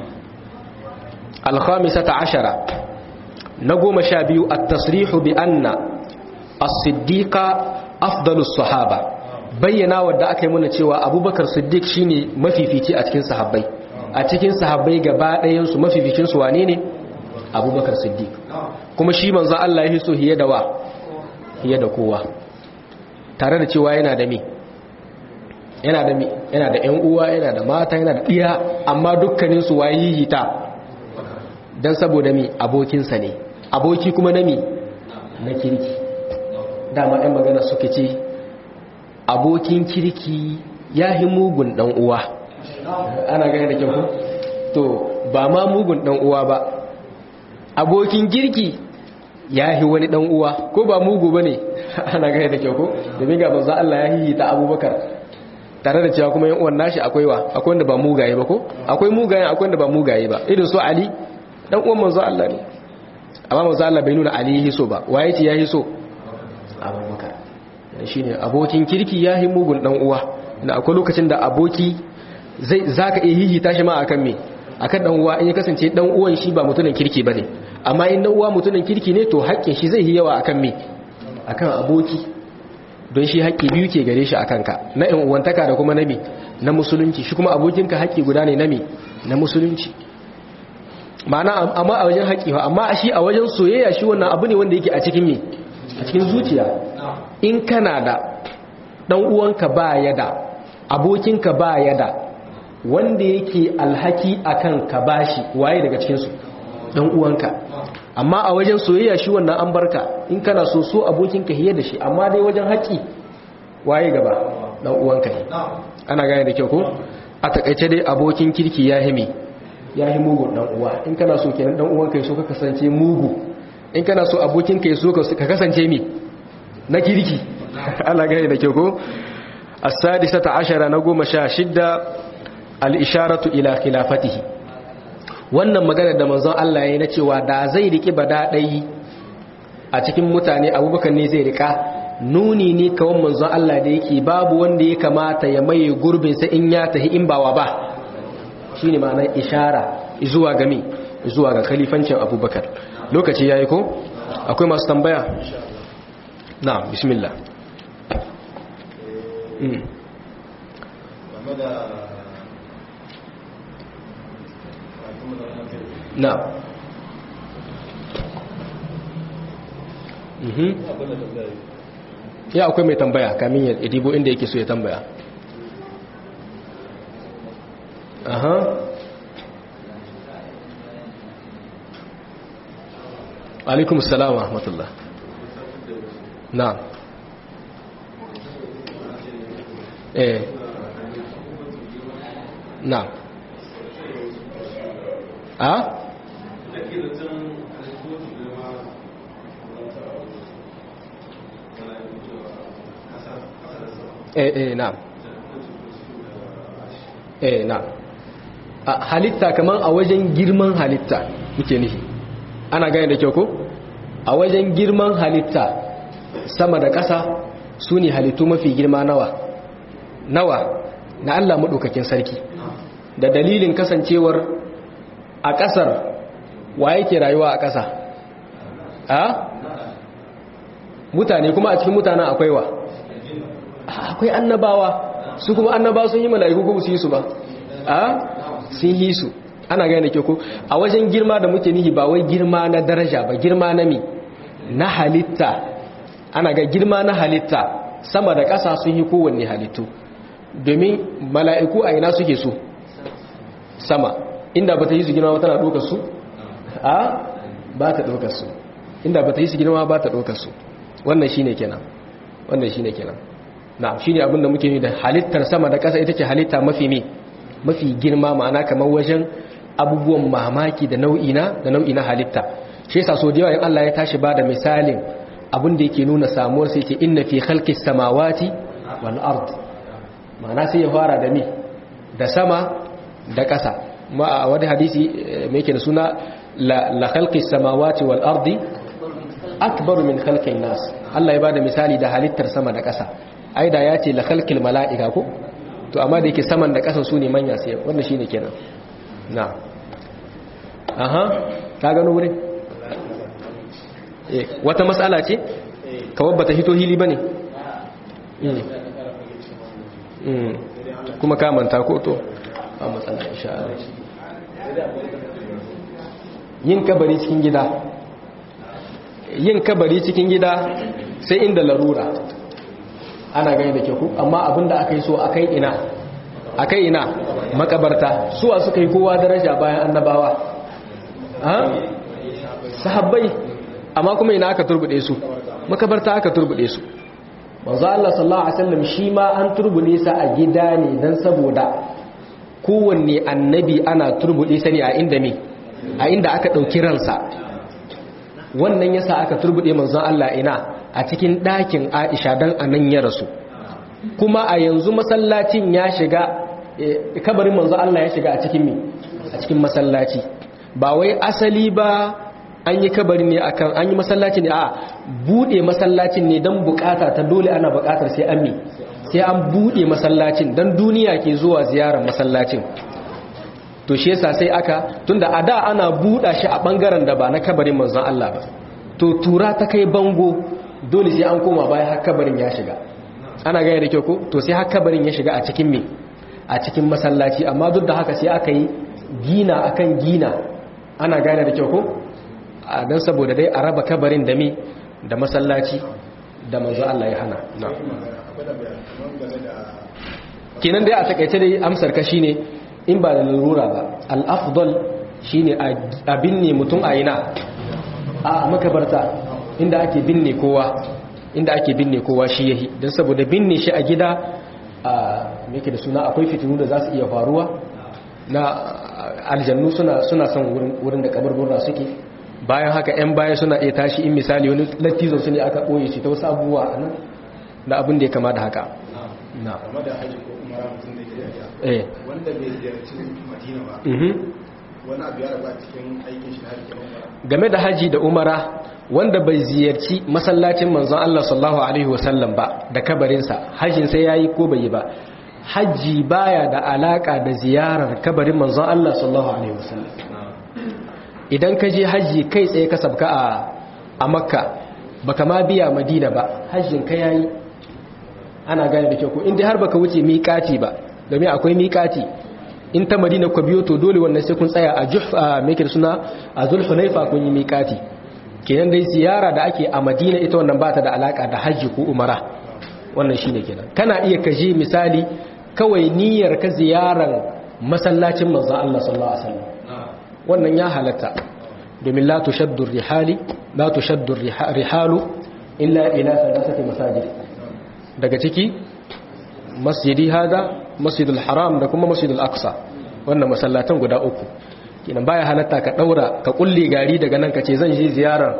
alkhamisata ashara na goma sha biyu a tasrihu bi anna as-siddiqa afdalus sahaba bayyana wadda aka yi muna cewa abubakar siddiq shine mafifici a cikin sahabbai a cikin sahabbai gaba ɗayansu mafificin su wane ne abubakar siddiq kuma shi manzo Allah ya so hiye da wa hiye da kowa tare da cewa yana da me yana da yana da ƴan uwa yana da mata yana da ɗiya amma dukkanin su wayi hita dan saboda mi abokinsa ne aboki kuma na mi na kirki dama ɗan magana suke ce abokin kirki ya yi mugun ɗan uwa ana gani da kyau to ba ma mugun ɗan uwa ba abokin kirki ya yi wani ɗan uwa ko ba mugu ba ne ana gani da kyau ko domin ga banza Allah ya yi ta abubakar tare da cewa kuma yan uwan nashi akwai wa akwai wanda ba mugaye ba ko akwai mugaye akwai wanda ba mugaye ba irin su Ali dan uwan manzo Allah ne amma manzo Allah bai nuna Ali hiso ba waye ce ya hiso Abubakar shine abokin kirki ya yi mugun dan uwa da akwai lokacin da aboki zai zaka iya hihi tashi ma akan me akan dan uwa in ya kasance dan uwan shi ba mutumin kirki bane amma in dan uwa mutumin kirki ne to haƙƙin shi zai yi yawa akan me akan aboki don shi haƙƙi biyu ke gare shi a kanka na ‘yan uwantaka da kuma nami na musulunci shi kuma abokinka haƙƙi guda ne nami na musulunci ma'ana amma a wajen haƙƙi amma shi a wajen soyayya shi wannan abu ne wanda yake a cikin me a cikin zuciya in kana da ɗan uwanka ba ya da abokinka ba ya da wanda yake alhaki akan ka bashi waye daga cikinsu ɗan uwanka amma a wajen soyayya shi wannan an barka in kana so so abokinka hiye da shi amma dai wajen haƙi waye gaba dan uwanka ne ana gane da kyau ko a takaice dai abokin kirki ya himi ya hi mugun dan uwa in kana so kenan dan uwanka ya so ka kasance mugu in kana so abokinka ya so ka kasance mi na kirki ana gane da kyau ko as-sadisata ashara na goma sha shidda al-isharatu ila khilafatihi wannan magana da manzon Allah ya na cewa da zai riki badaɗai a cikin mutane abubakar ne zai rika nuni ne kawon manzon Allah da yake babu wanda ya kamata ya maye gurbinsa in ya tahi in bawa ba shi ne ma'anar ishara zuwa ga mi zuwa ga kalifancin abubakar lokaci ya yi ko akwai masu tambaya na bismillah na ya akwai mai tambaya kamin ya dibo inda yake so ya tambaya aha alaikum salam wa rahmatullah na eh na a eh eh na eh na a halitta kaman a wajen girman halitta muke nihi ana gane da kyau ko a wajen girman halitta sama da ƙasa su ne halittu mafi girma nawa nawa na Allah maɗaukakin sarki da dalilin kasancewar a ƙasar wa yake rayuwa a ƙasa a mutane kuma a cikin mutanen akwai wa akwai annabawa su kuma annabawa sun yi mala'iku ko su yi su ba a sun yi su ana gane ke ko a wajen girma da muke nihi ba wai girma na daraja ba girma na mi na halitta ana ga girma na halitta sama da ƙasa sun yi kowanne halittu domin mala'iku a ina suke su sama inda ba ta yi su girma tana ɗaukar su a ba ta ɗaukar su inda ba ta yi su girma ba ta ɗaukar su wannan shine kenan wannan shine kenan na'am shine abin da muke yi da halittar sama da ƙasa ita ce halitta mafi me mafi girma ma'ana kamar wajen abubuwan mamaki da nau'i na da nau'i na halitta shi yasa so da yawa in Allah ya tashi ba da misalin abin da yake nuna samuwar sai ce inna fi khalqis samawati wal ard ma'ana sai ya fara da me da sama da ƙasa ma a wani hadisi mai yake da suna la khalqis samawati wal ardi akbar min khalqin nas Allah ya bada misali da halittar sama da ƙasa ai da ya ce la khalqil mala'ika ko to amma da yake saman da ƙasan su ne manya sai wannan shine kenan na aha ka gano wurin eh wata mas'ala ce kawai bata hito hili bane kuma ka manta ko to a matsala insha Allah yin kabari cikin gida yin kabari cikin gida sai inda larura ana gani da ke ku amma abinda aka yi so akai ina akai ina makabarta suwa suka yi kowa daraja bayan annabawa ha sahabbai amma kuma ina aka turbude su makabarta aka turbude su manzo Allah sallallahu alaihi wasallam shi ma an turbude sa a gida ne dan saboda kowanne annabi ana turbude sa ne a inda me a inda aka dauki ransa wannan yasa aka turbude manzon Allah ina a cikin ɗakin Aisha dan anan ya rasu kuma a yanzu masallacin ya shiga kabarin manzon Allah ya shiga a cikin me a cikin masallaci ba wai asali ba an yi kabari ne akan an yi masallaci ne a bude masallacin ne don bukata ta dole ana bukatar sai an mi sai an bude masallacin don duniya ke zuwa ziyarar masallacin to shi yasa sai aka tunda a da ana buɗa shi a ɓangaren da ba na kabarin manzon Allah ba to tura ta kai bango dole sai an koma bayan har kabarin ya shiga ana gaya da kyau ko to sai har kabarin ya shiga a cikin me a cikin masallaci amma duk da haka sai aka yi gina akan gina ana gane da kyau ko don saboda dai a raba kabarin da me da masallaci da manzo Allah ya hana kenan dai a takaice dai amsar ka shine in ba da lura ba al-afdal shine a binne mutum a ina a makabarta inda ake binne kowa inda ake binne kowa shi yahi don saboda binne shi a gida a yake da suna akwai fitinu da za su iya faruwa na aljannu suna suna son wurin da kabarburra suke bayan haka 'yan baya suna iya tashi in misali wani lattizo su ne aka ɓoye shi ta wasu abubuwa a nan da abin da ya kama da haka na wanda bai ziyarci madina ba wani abu ya raba cikin aikin shi na hajji game da haji da umara wanda bai ziyarci masallacin manzon Allah sallallahu alaihi wasallam ba da kabarinsa hajjin sai yayi ko bai yi ba haji baya da alaka da ziyarar kabarin manzon Allah sallallahu alaihi wasallam idan ka je hajji kai tsaye ka sabka a a makka baka ma biya madina ba hajjin ka yayi ana gane da kyau ko inda har baka wuce miƙati ba domin akwai miƙati in ta madina ku biyo to dole wannan sai kun tsaya a juhfa meke suna a zulhulaifa kun yi miƙati kenan dai ziyara da ake a madina ita wannan ba ta da alaka da hajji ko umara wannan shine kenan kana iya kaje misali kawai niyyar ka ziyarar masallacin manzon Allah sallallahu alaihi wasallam wannan ya halatta domin la tushaddu rihali la tushaddu rihalu illa ila thalathati masajid daga ciki masjidi hada masjidul haram da kuma masjidul aqsa wannan masallatan guda uku kinan baya halatta ka daura ka kulle gari daga nan kace zan je ziyarar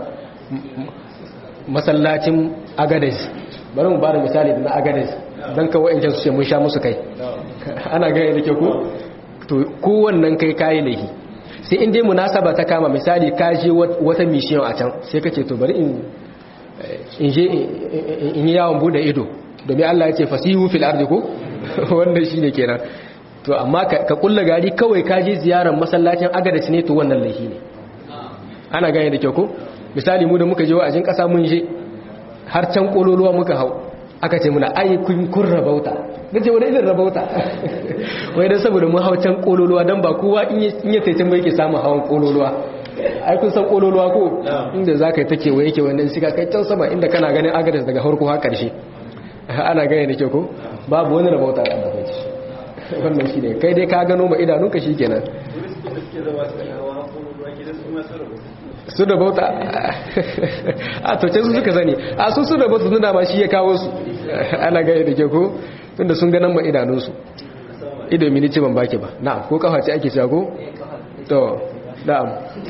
masallacin agadez bari mu bada misali da na agadez dan kawai in su ce mun sha musu kai ana gaya da ke ko to kowannan kai kayi laihi sai in dai munasaba ta kama misali ka je wata mission a can sai kace to bari in in je in yi yawon bude ido domin Allah ya ce fasihu fil ardi ko wannan shine kenan to amma ka kulla gari kawai ka je ziyarar masallacin agadaci ne to wannan laifi ne ana gane da kyau ko misali mu da muka je wa'azin kasa mun je har can kololuwa muka hau aka ce muna ai kun kun rabauta nace wani irin rabauta wai dan saboda mun hau can kololuwa dan ba kowa in ya sai can ba yake samun hawan kololuwa ai kun san kololuwa ko inda zaka yi take waye yake wannan shiga kai can sama inda kana ganin agadas daga farko har karshe ana gane da kyau ko babu wani rabauta da bai wannan shi ne kai dai ka gano ma idanunka shi kenan su da bauta a to su suka sani a su su da bauta suna ma shi ya kawo su ana gaya da ke ko tunda sun ganin ma idanunsu ido mini ce ban baki ba na'am ko kafa ce ake cewa ko to na'am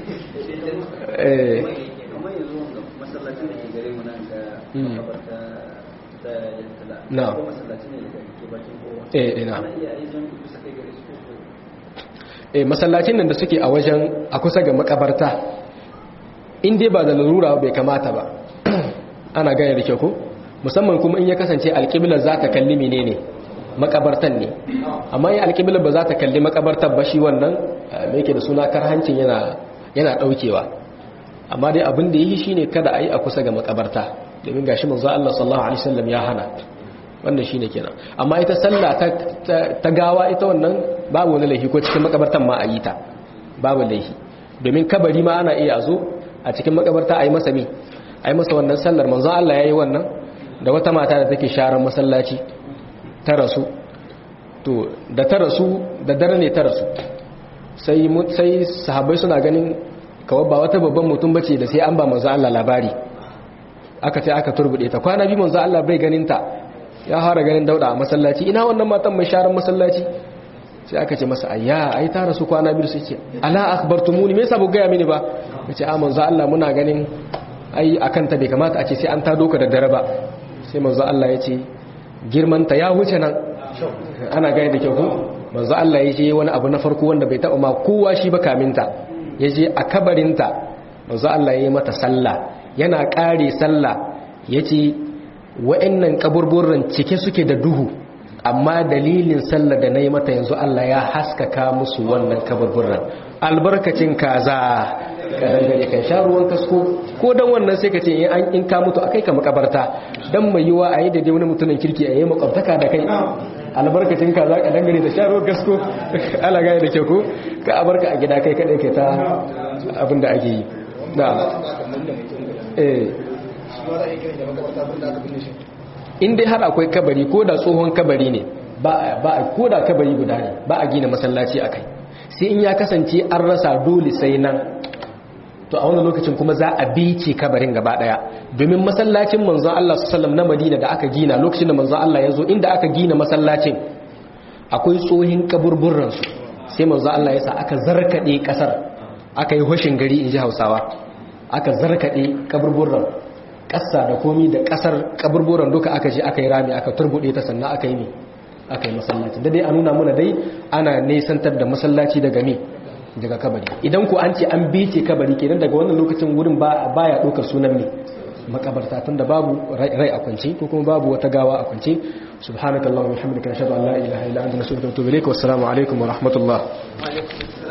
eh na'am eh eh na'am eh masallacin nan da suke a wajen a kusa ga makabarta in dai ba da larura bai kamata ba ana gane da kyau ko musamman kuma in ya kasance alƙiblar za ta kalli menene makabartan ne amma in alƙiblar ba za ta kalli makabartar ba shi wannan me yake da suna karhancin yana yana daukewa amma dai abin da yi shine kada a yi a kusa ga makabarta domin gashi manzo Allah sallallahu alaihi wasallam ya hana wannan shine kenan amma ita sallah ta, ta, gawa ita wannan babu wani laifi ko cikin makabartan ma a yi ta babu laifi domin kabari ma ana iya zo a cikin makabarta a yi masa me a yi masa wannan sallar manzo Allah ya yi wannan da wata mata da take sharan masallaci ta rasu to da ta rasu da dare ne ta rasu sai sai sahabbai suna ganin kawai ba wata babban mutum bace da sai an ba manzo Allah labari aka ce aka turbude ta kwana bi manzo Allah bai ganin ta ya fara ganin dauda a masallaci ina wannan matan mai sharan masallaci sai aka ce masa ayya ai ta rasu kwana biyu sai ce ala akhbartumuni me yasa ba ga mini ba yace a manzo Allah muna ganin ai akan ta bai kamata a ce sai an ta doka da dare ba sai manzo Allah ya ce girman ta ya wuce nan ana gani da kyau ko manzo Allah ya ce wani abu na farko wanda bai taba ma kowa shi ba kaminta ya je a kabarinta manzo Allah ya yi mata sallah yana kare sallah yace wa'annan kaburburan cike suke da duhu amma dalilin sallar da na yi mata yanzu Allah ya haskaka musu wannan kaburburan albarkacin kaza kadan gare kan sha ruwan kasko ko dan wannan sai ka ce in an in ka mutu akai ka makabarta dan mai yiwa ayi da dai wani mutumin kirki ayi makwabtaka da kai albarkacin kaza kadan gare da sha ruwan kasko ala gaya da ke ko ka abarka a gida kai kadai kai ta abin da ake yi na eh in dai har akwai kabari ko da tsohon kabari ne ba a ko da kabari guda ne ba a gina masallaci a kai sai in ya kasance an rasa dole sai nan to a wani lokacin kuma za a bice kabarin gaba daya domin masallacin manzon Allah sallallahu na Madina da aka gina lokacin da manzon Allah ya zo inda aka gina masallacin akwai tsohin kaburburran su sai manzon Allah ya sa aka zarkade kasar aka yi hoshin gari in ji Hausawa aka zarkade kaburburran ƙasa da komi da ƙasar kaburburan duka aka je aka yi rami aka turbuɗe ta sannan aka yi ne aka yi masallaci da dai a nuna muna dai ana nesantar da masallaci daga me daga kabari idan ku an ce an bice kabari kenan daga wannan lokacin wurin baya ɗaukar sunan ne makabarta tun da babu rai a kwance ko kuma babu wata gawa a kwance subhanakallahumma wa bihamdika nashhadu an la ilaha illa anta nastaghfiruka wa natubu ilayk wa assalamu alaikum wa rahmatullah